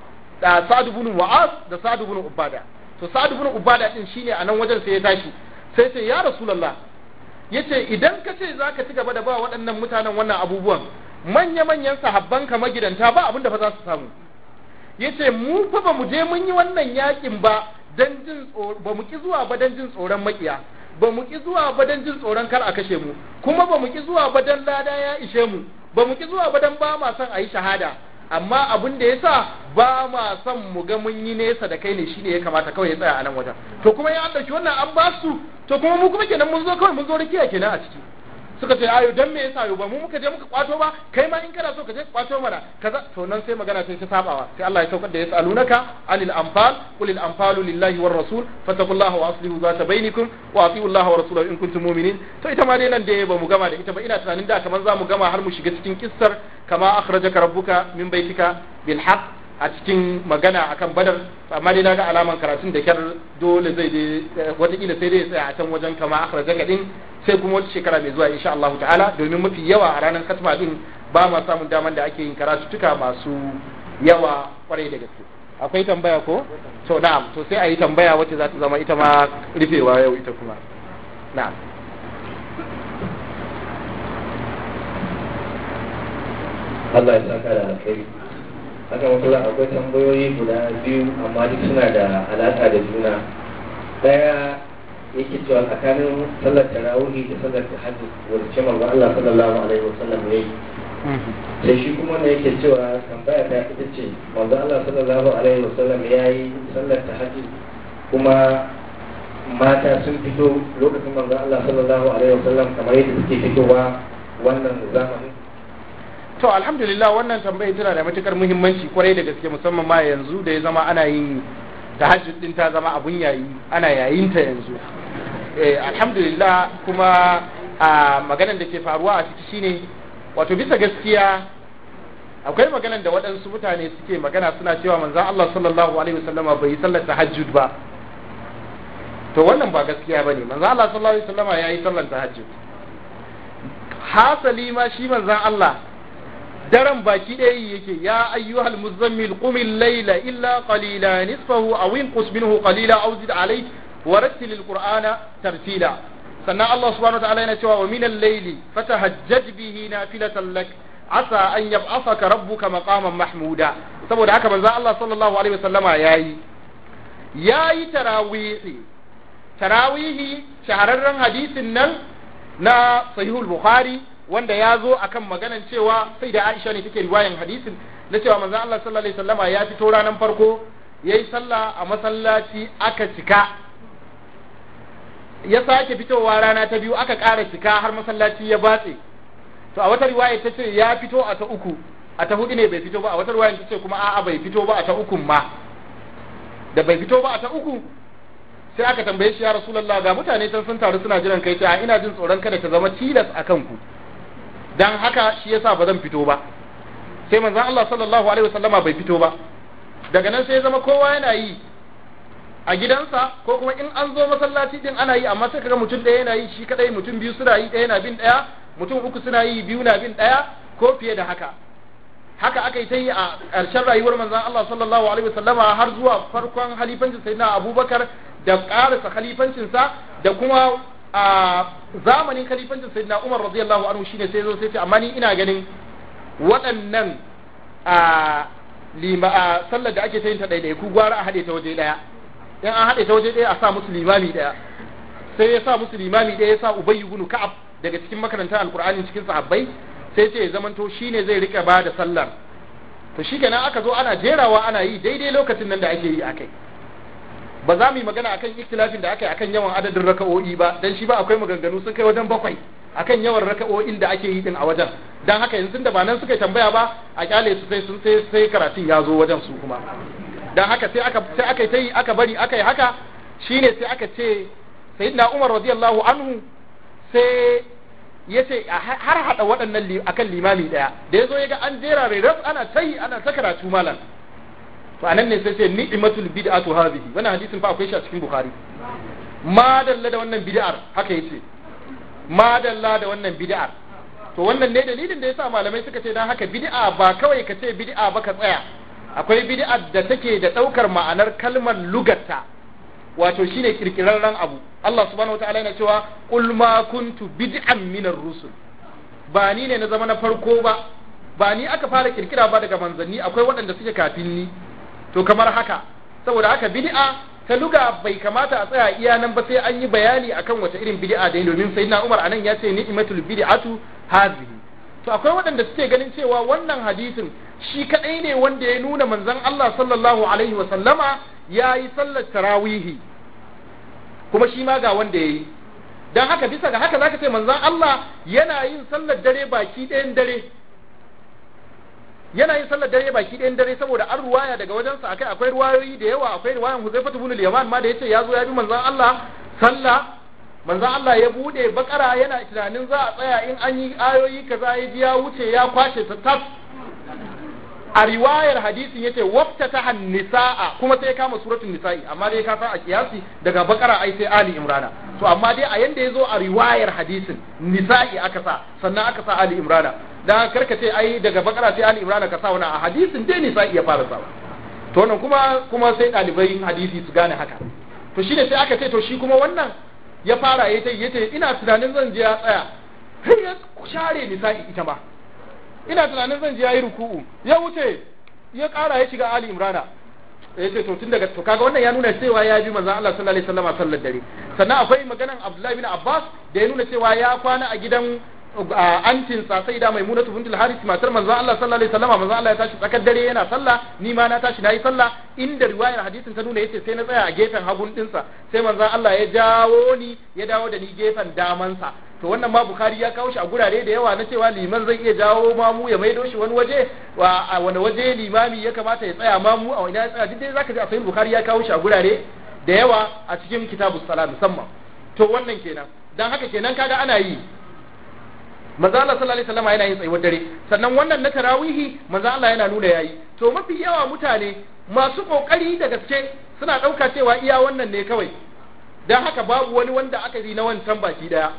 da sa'ad ibn wa'az da sa'ad ibn ubada to sa'ad ibn ubada din shine a nan wajen sai ya tashi sai ce ya rasulullah yace idan ka ce zaka ci gaba da ba waɗannan mutanen wannan abubuwan manya manyan sahabban ka magidanta ba abin da fa za su samu yace mu fa ba mu je mun yi wannan yakin ba dan jin ba mu ki zuwa ba dan jin tsoron makiya ba mu ki zuwa ba dan jin tsoron kar a kashe mu kuma ba mu ki zuwa ba dan lada ya ishe mu ba mu ki zuwa ba dan ba ma son a yi shahada amma abin da yasa ba ma son mu ga mun yi nesa da kai ne shine ya kamata kawai ya tsaya a nan wajen to kuma ya dauki wannan an ba su to kuma mu kuma kenan mun zo kawai mun zo rikiya kenan a ciki suka ce ayo dan me yasa yo ba mu muka je muka kwato ba kai ma in kana so ka je kwato mana kaza to nan sai magana sai ta sabawa sai Allah ya saukar da yasalunaka anil anfal qul al anfalu lillahi war rasul fattaqullaha wa aslihu zata bainakum wa atiu Allah wa rasulahu in kuntum mu'minin to ita ma dai nan da ba mu gama da ita ba ina tunanin da kaman za mu gama har mu shiga cikin kissar kama akhrajaka rabbuka min baitika bil haqq a cikin magana akan badar amma dai naga alaman karatun da kyar dole zai dai watakila sai dai tsaya a can wajen kama akhrajaka din sai kuma wata shekara mai zuwa insha Allah ta'ala domin mafi yawa a ranar katma din ba ma samun daman da ake yin karatuttuka masu yawa kwarai da gaske akwai tambaya ko to na'am to sai a yi tambaya wacce za ta zama ita ma rufewa yau ita kuma na'am Allah ya saka da alkhairi haka makula akwai tambayoyi guda biyu amma duk suna da alaƙa da juna daya yake cewa tsakanin sallar tarawihi da sallar tahajjud wacce manzo Allah sallallahu alaihi wasallam ya yi sai shi kuma ne yake cewa tambaya ta ita ce manzo Allah sallallahu alaihi wasallam ya yi sallar tahajjud kuma mata sun fito lokacin manzo Allah sallallahu alaihi wasallam kamar yadda suke fitowa wannan zamanin to alhamdulillah wannan tambayar tana da matukar muhimmanci kwarai da gaske musamman ma yanzu da ya zama ana yin tahajjud din ta zama abun yayi ana yayin ta yanzu eh alhamdulillah kuma a maganar da ke faruwa a ciki shine wato bisa gaskiya akwai maganar da waɗansu mutane suke magana suna cewa manzon Allah sallallahu alaihi wasallama bai yi sallar tahajjud ba to wannan ba gaskiya bane manzon Allah sallallahu alaihi wasallama yayi sallar tahajjud hasali ma shi manzon Allah daren baki ɗaya yake ya ayyuhal muzammil qumil layla illa qalila nisfahu aw inqus minhu qalila aw zid alayhi wa rattil alqur'ana tartila sannan Allah subhanahu wa ta'ala yana cewa wa min al-layli fatahajjad bihi nafilatan lak asa an yab'athaka rabbuka maqaman mahmuda saboda haka manzo Allah sallallahu alaihi wasallama yayi yayi tarawihi tarawihi shahararren hadisin nan na sahihul bukhari wanda ya zo akan maganan cewa sai da Aisha ne take riwayan hadisin na cewa manzon Allah sallallahu alaihi wasallama ya fito ranar farko yayi sallah a masallaci aka cika ya sake fitowa rana ta biyu aka ƙara cika har masallaci ya batse to a wata riwaya ta ce ya fito a ta uku a ta hudu ne bai fito ba a wata riwaya ta ce kuma a'a bai fito ba a ta ukun ma da bai fito ba a ta uku sai aka tambaye shi ya rasulullah ga mutane can sun taru suna jiran kai ta ina jin tsoron kada ta zama tilas akan ku dan haka shi yasa ba zan fito ba sai manzon Allah sallallahu alaihi wasallama bai fito ba daga nan sai ya zama kowa yana yi a gidansa ko kuma in an zo masallaci din ana yi amma sai kaga mutum ɗaya yana yi shi kadai mutum biyu suna yi ɗaya na bin ɗaya mutum uku suna yi biyu na bin ɗaya ko fiye da haka haka aka yi ta yi a ƙarshen rayuwar manzon Allah sallallahu alaihi wasallama har zuwa farkon halifancin sayyidina Abubakar da ƙarasa khalifancinsa da kuma a zamanin khalifancin sayyidina Umar radiyallahu anhu shine sai zo sai ce amma ni ina ganin waɗannan a lima a sallar da ake ta yin ta ɗaiɗai ku gwara a haɗe ta waje ɗaya in an haɗe ta waje ɗaya a sa musu limami ɗaya sai ya sa musu limami ɗaya ya sa Ubay ibn Ka'ab daga cikin makarantar Alƙur'ani cikin sahabbai sai ce ya zamanto shine zai rika ba da sallar to shikenan aka zo ana jerawa ana yi daidai lokacin nan da ake yi akai ba za mu yi magana akan ikhtilafin da aka yi akan yawan adadin raka'o'i ba dan shi ba akwai maganganu sun kai wajen bakwai akan yawan raka'o'in da ake yi din a wajen dan haka yanzu da ba nan suka tambaya ba a kyale su sai sun sai sai karatun ya zo wajen su kuma dan haka sai aka sai aka yi aka bari aka yi haka shine sai aka ce sayyidina Umar radiyallahu anhu sai ya ce har hada waɗannan akan limami daya da yazo yaga an jera ras ana tayi ana ta karatu malam to anan ne sai ce ni'matul bid'atu hadhihi wannan hadisin fa akwai shi a cikin bukhari ma dalla da wannan bid'ar haka yace ma dalla da wannan bid'ar to wannan ne dalilin da yasa malamai suka ce dan haka bid'a ba kawai ka ce bid'a ba ka tsaya akwai bid'ar da take da daukar ma'anar kalmar lugatta wato shine kirkirarren abu Allah subhanahu wataala yana cewa qul ma kuntu bid'an minar rusul ba ni ne na zama na farko ba ba ni aka fara kirkira ba daga manzanni akwai waɗanda suke kafin ni to kamar haka saboda haka bid'a ta luga bai kamata a tsaya iya nan ba sai an yi bayani akan wace irin bid'a da domin sayyidina Umar anan ya ce ni'matul bid'atu hazihi to akwai waɗanda suke ganin cewa wannan hadisin shi kadai ne wanda ya nuna manzon Allah sallallahu alaihi wa sallama yayi sallar tarawihi kuma shi ma ga wanda yayi dan haka bisa ga haka zaka ce manzon Allah yana yin sallar dare baki ɗayan dare yana yin sallar dare baki ɗayan dare saboda an ruwaya daga wajensa akai akwai ruwayoyi da yawa akwai ruwayan Huzaifa ibn al-Yaman ma da yace ya zo ya bi manzon Allah sallah manzon Allah ya bude bakara yana tunanin za a tsaya in an yi ayoyi kaza ya ji ya wuce ya kwashe ta tas a riwayar hadisin yace wafta ta nisaa kuma sai kama suratul nisa'i amma dai ka san a kiyasi daga bakara ai sai ali imrana to amma dai a yanda yazo a riwayar hadisin nisa'i aka sa sannan aka sa ali imrana dan karka ce ai daga bakara sai ali imrana ka sa wannan a hadisin dai nisa'i ya fara sa to wannan kuma kuma sai dalibai hadisi su gane haka to shine sai aka ce to shi kuma wannan ya fara yace yace ina tunanin zan je ya tsaya har ya share nisa'i ita ma ina tunanin zan je yayi ruku'u ya wuce ya ƙara ya shiga Ali Imrana ya ce to tun daga to kaga wannan ya nuna cewa ya bi manzon Allah sallallahu alaihi wasallam sallar dare sannan akwai maganan Abdullahi bin Abbas da ya nuna cewa ya kwana a gidan antin sa sai da Maimunatu bintul Harith matar manzon Allah sallallahu alaihi wasallam manzon Allah ya tashi tsakar dare yana sallah ni ma na tashi nayi sallah inda riwayar hadisin ta nuna yace sai na tsaya a gefen hagun dinsa sai manzon Allah ya jawo ni ya dawo da ni gefen damansa to wannan ma Bukhari ya kawo shi a gurare da yawa na cewa liman zai iya jawo mamu ya maido shi wani waje a wani waje limami ya kamata ya tsaya mamu a wani ya tsaya duk dai zaka ji a sahih Bukhari ya kawo shi a gurare da yawa a cikin kitabus salat musamman to wannan kenan dan haka kenan kaga ana yi manzo Allah sallallahu alaihi wasallam yana yin tsayuwar dare sannan wannan na tarawihi manzo Allah yana nuna yayi to mafi yawa mutane masu kokari da gaske suna dauka cewa iya wannan ne kawai dan haka babu wani wanda aka yi na wancan baki daya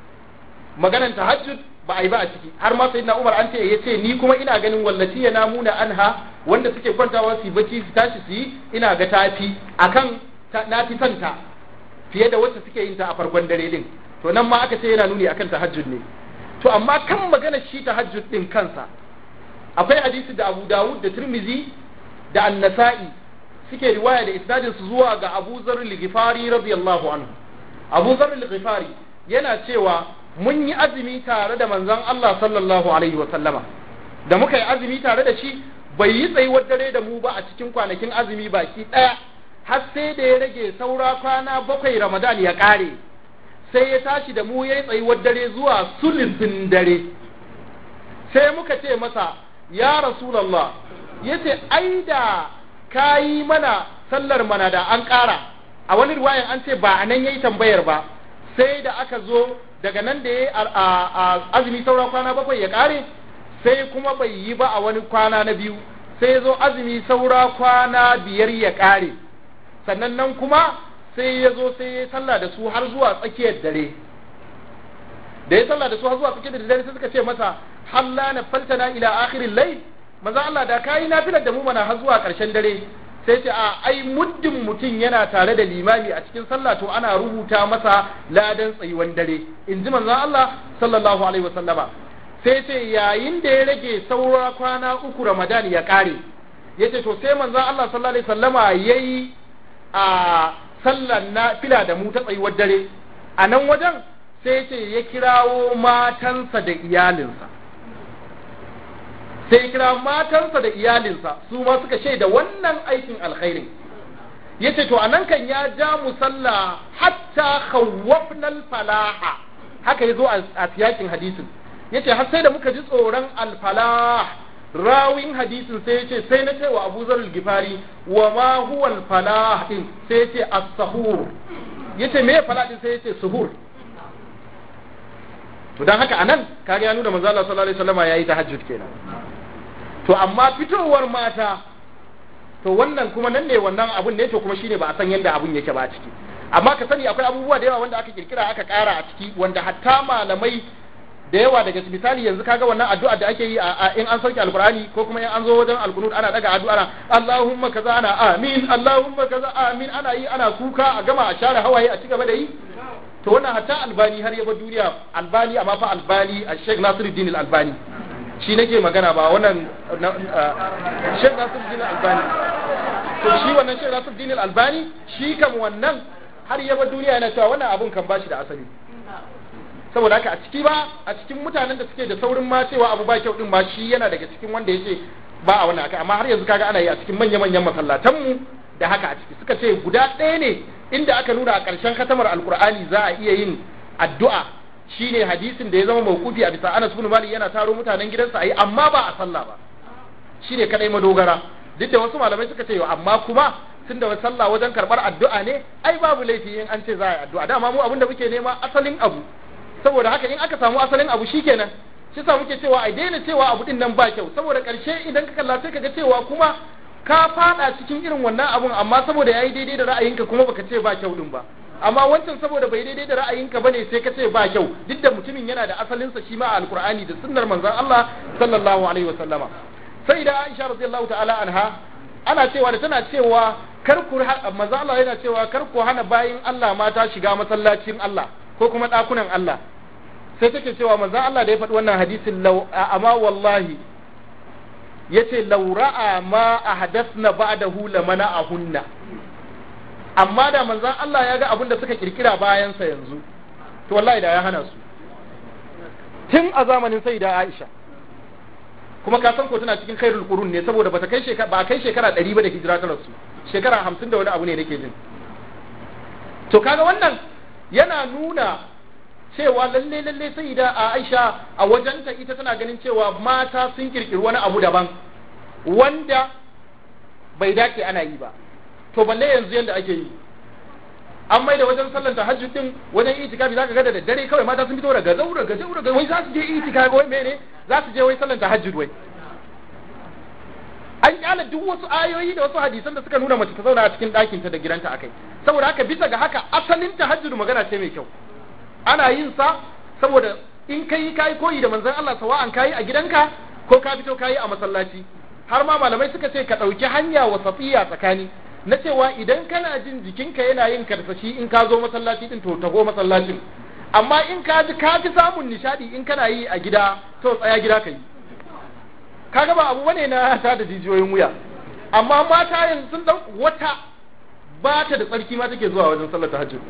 maganan tahajjud ba a yi ba a ciki har ma sayyidina Umar an ce ya ce ni kuma ina ganin wallati ya namuna anha wanda suke kwantawa su bacci su tashi su yi ina ga tafi akan na fi santa fiye da wacce suke yin ta a farkon dare din to nan ma aka ce yana nuni akan tahajjud ne to amma kan magana shi tahajjud din kansa akwai hadisi da Abu Dawud da Tirmizi da An-Nasa'i suke riwaya da isnadin su zuwa ga Abu Zarr al-Ghifari radiyallahu anhu Abu Zarr al-Ghifari yana cewa mun yi azumi tare da manzon Allah sallallahu alaihi wa sallama da muka yi azumi tare da shi bai yi tsayuwar dare da mu ba a cikin kwanakin azumi baki daya har sai da ya rage saura kwana bakwai Ramadan ya kare sai ya tashi da mu ya yi tsayuwar dare zuwa sulufin dare sai muka ce masa ya rasulallah ya ce ai da ka yi mana sallar mana da an ƙara a wani ruwayan an ce ba a nan ya yi tambayar ba sai da aka zo daga nan da ya azumi sauran kwana bakwai ya ƙare sai kuma bai yi ba a wani kwana na biyu sai zo azumi saura kwana biyar ya ƙare sannan nan kuma sai ya zo sai ya sallah da su har zuwa tsakiyar dare da ya sallah da su har zuwa tsakiyar dare sai suka ce masa halla na faltana ila akhirin layl manzo Allah da kai nafilar da mu mana har zuwa karshen dare sai ce a ai muddin mutum yana tare da limami a cikin sallah to ana rubuta masa ladan tsayuwan dare in ji manzo Allah sallallahu alaihi wasallama sai ce yayin da ya rage saura kwana uku Ramadan ya kare yace to sai manzo Allah sallallahu alaihi wasallama yayi a sallar na fila da mu ta tsayuwar dare a nan wajen sai ce ya kirawo matansa da iyalinsa sai kira matansa da iyalinsa su ma suka shaida wannan aikin alkhairin yace to anan kan ya ja musalla hatta khawwafna falaha haka yazo a siyakin hadisin yace har sai da muka ji tsoron alfalah rawin hadisin sai yace sai na ce wa Abu Zar al-Gifari wa ma huwa al-falah din sai yace as-sahur yace me falah din sai yace suhur to dan haka anan kaga ya nuna manzo Allah sallallahu alaihi wasallam yayi tahajjud kenan to amma fitowar mata to wannan kuma nan ne wannan abun ne to kuma shine ba a san yadda abun yake ba a ciki amma ka sani akwai abubuwa da yawa wanda aka kirkira aka kara a ciki wanda hatta malamai da yawa daga misali yanzu kaga wannan addu'a da ake yi a in an sauke alqur'ani ko kuma in an zo wajen alqunut ana daga addu'a ana Allahumma kaza ana amin Allahumma kaza amin ana yi ana kuka a gama a share hawaye a cigaba da yi to wannan hatta albani har ya bar duniya albani amma fa albani a Sheikh Nasiruddin al-Albani shi nake magana ba wannan Sheikh Nasiruddin al-Albani to shi wannan Sheikh Nasiruddin al-Albani shi kam wannan har ya bar duniya yana cewa wannan abun kan bashi da asali saboda haka a ciki ba a cikin mutanen da suke da saurin ma cewa abu ba kyau din ma shi yana daga cikin wanda yace ba a wannan akai amma har yanzu kaga ana yi a cikin manya-manyan masallatan mu da haka a ciki suka ce guda ɗaya ne inda aka nuna a ƙarshen katamar alkur'ani za a iya yin addu'a shine hadisin da ya zama mawqufi a bisa Anas ibn Malik yana taro mutanen gidansa ayi amma ba a sallah ba shine kadai madogara duk da wasu malamai suka ce amma kuma tunda wa sallah wajen karbar addu'a ne ai babu laifi in an ce za a yi addu'a dama mu abin da muke nema asalin abu saboda haka in aka samu asalin abu shikenan shi sa muke cewa ai daina cewa abu din nan ba kyau saboda karshe idan ka kalla sai ka ga cewa kuma ka fada cikin irin wannan abun amma saboda yayi daidai da ra'ayinka kuma baka ce ba kyau din ba amma wancan saboda bai daidai da ra'ayinka bane sai ka ce ba kyau duk da mutumin yana da asalinsa shi ma a alqur'ani da sunnar manzon Allah sallallahu alaihi wasallama sai da Aisha radiyallahu ta'ala anha ana cewa da tana cewa kar ku manzon Allah yana cewa kar ku hana bayin Allah mata shiga masallacin Allah ko kuma dakunan Allah sai take cewa manzon Allah da ya faɗi wannan hadisin law amma wallahi yace law ra'a ma ahdathna ba'dahu lamana'ahunna amma da manzan Allah ya ga abin da suka kirkira bayansa yanzu to wallahi da ya hana su tun a zamanin sai da Aisha kuma ka san ko tana cikin khairul qurun ne saboda bata kai shekara ba kai shekara 100 ba da hijira ta rasu shekara 50 da wani abu ne nake jin to kaga wannan yana nuna cewa lalle lalle sai da Aisha a wajenta ita tana ganin cewa mata sun kirkiri wani abu daban wanda bai dace ana yi ba to balle yanzu yanda ake yi an mai da wajen sallan tahajjud din wajen itikafi zaka ga da daddare kawai mata sun fito daga zaura ga zaura ga wai za su je itikafi wai mene za su je wai sallan tahajjud wai an kyala duk wasu ayoyi da wasu hadisan da suka nuna mace ta zauna a cikin ɗakin ta da gidanta akai saboda haka bisa ga haka asalin tahajjud magana ce mai kyau ana yin sa saboda in kai kai koyi da manzon Allah sawa'an kai a gidanka ko ka fito kai a masallaci har ma malamai suka ce ka ɗauki hanya wasafiya tsakani na cewa idan kana jin jikinka yana yin karsashi in ka zo masallaci din to tago masallacin amma in ka ji ka fi samun nishadi in kana yi a gida to tsaya gida ka yi kaga ba abu bane na ta da jijiyoyin wuya amma mata yanzu sun dau wata ba ta da tsarki ma take zuwa wajen sallar tahajjud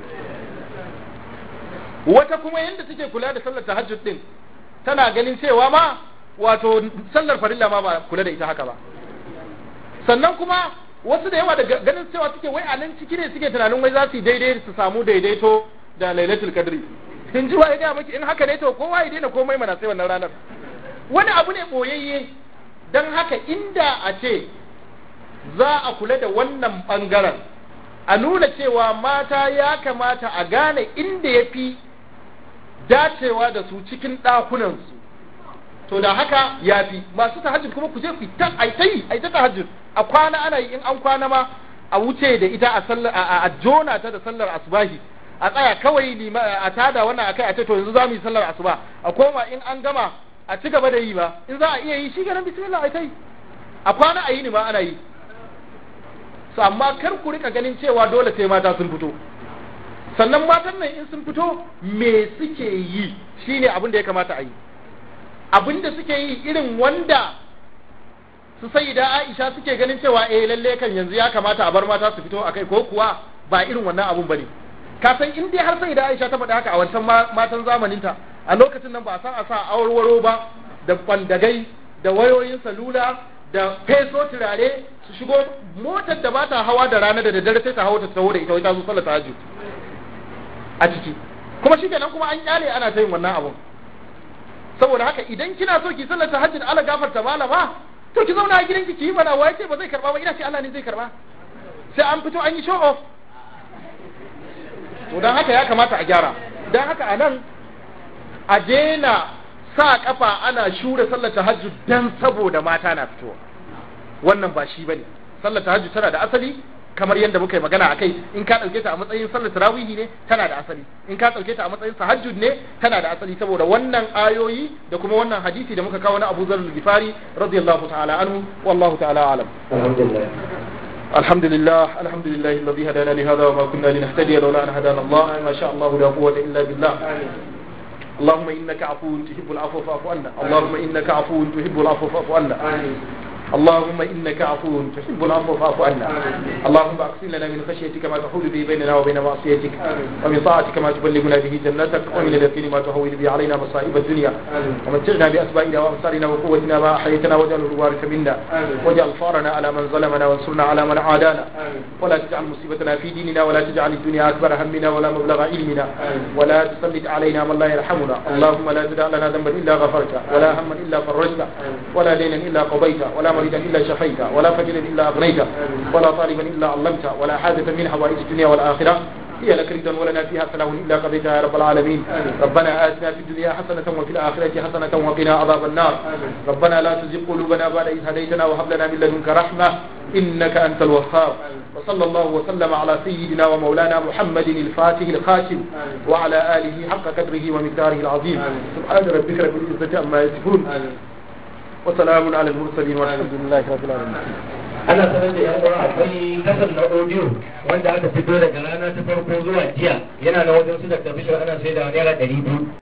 wata kuma yanda take kula da sallar tahajjud din tana ganin cewa ma wato sallar farilla ma ba kula da ita haka ba sannan kuma wasu da yawa da ganin cewa suke wai a nan ciki ne suke tunanin wai za su yi daidai su samu daidaito da lailatul kadri in ji ya gaya maki in haka ne to kowa ya daina komai mana sai wannan ranar wani abu ne boyayye don haka inda a ce za a kula da wannan bangaren a nuna cewa mata ya kamata a gane inda ya fi dacewa da su cikin ɗakunansu to da haka ya fi masu tahajjud kuma ku je ku ta ai ta yi ai ta tahajjud a kwana ana yi in an kwana ma a wuce da ita a sallar a jona ta da sallar asubahi a tsaya kawai a tada wannan akai a ce to yanzu za mu yi sallar asuba a koma in an gama a ci gaba da yi ba in za a iya yi shi ganin bismillah ai ta yi a kwana a yi ni ma ana yi su amma kar ku rika ganin cewa dole sai mata sun fito sannan matan nan in sun fito me suke yi shine abin da ya kamata a yi abin da suke yi irin wanda su sai da Aisha suke ganin cewa eh lalle kan yanzu ya kamata a bar mata su fito akai ko kuwa ba irin wannan abun bane ka san in dai har sai da Aisha ta faɗi haka a wancan matan zamaninta a lokacin nan ba a san a sa awarwaro ba da kwandagai da wayoyin salula da feso turare su shigo motar da ba ta hawa da rana da daddare sai ta hawa ta taho da ita wai ta zo sallar tahajjud a ciki kuma shi kenan kuma an kyale ana ta yin wannan abun saboda haka idan kina so ki sallar tahajjud ala gafarta malama to ki zauna a gidanki ki yi mana waye ce ba zai karba ba ina ce Allah ne zai karba sai an fito an yi show off to dan haka ya kamata a gyara dan haka a nan a daina sa kafa ana shure sallar tahajjud dan saboda mata na fitowa wannan ba shi bane sallar tahajjud tana da asali kamar yadda muka yi magana akai in ka dauke ta a matsayin sallar tarawihi ne tana da asali in ka dauke ta a matsayin tahajjud ne tana da asali saboda wannan ayoyi da kuma wannan hadisi da muka kawo na Abu Dharr al-Ghifari radiyallahu ta'ala anhu wallahu ta'ala alam alhamdulillah الحمد لله الحمد لله الذي هدانا لهذا وما كنا لنهتدي لولا ان هدانا الله ما شاء الله لا قوه الا بالله اللهم انك عفو تحب العفو فاعف عنا اللهم انك عفو تحب العفو فاعف عنا اللهم انك عفو تحب العفو فاعف عنا اللهم اقسم لنا من خشيتك ما تحول به بيننا وبين معصيتك ومن طاعتك ما تبلغنا به جنتك ومن اليقين ما تهون به علينا مصائب الدنيا ومتعنا باسمائنا وابصارنا وقوتنا ما احييتنا واجعل الوارث منا واجعل ثارنا على من ظلمنا وانصرنا على من عادانا ولا تجعل مصيبتنا في ديننا ولا تجعل الدنيا اكبر همنا ولا مبلغ علمنا ولا تسلط علينا من لا يرحمنا اللهم لا تدع لنا ذنبا الا غفرته ولا هما الا فرجته ولا دينا الا قضيته ولا مريدا الا شفيته ولا فجرا الا اغنيته ولا طالبا الا علمته ولا حاجه من حوائج الدنيا والاخره هي لك ردا ولنا فيها سلام الا قضيتها يا رب العالمين ربنا اتنا في الدنيا حسنه وفي الاخره حسنه وقنا عذاب النار ربنا لا تزغ قلوبنا بعد اذ هديتنا وهب لنا من لدنك رحمه انك انت الوهاب وصلى الله وسلم على سيدنا ومولانا محمد الفاتح الخاتم وعلى اله حق قدره ومقداره العظيم سبحان ربك رب العزه عما يصفون وسلام على المرسلين والحمد لله رب العالمين ana sanar da yan uwa akwai kasar na audio wanda aka fito daga rana ta farko zuwa jiya yana na wajen su da ana sai da naira ɗari biyu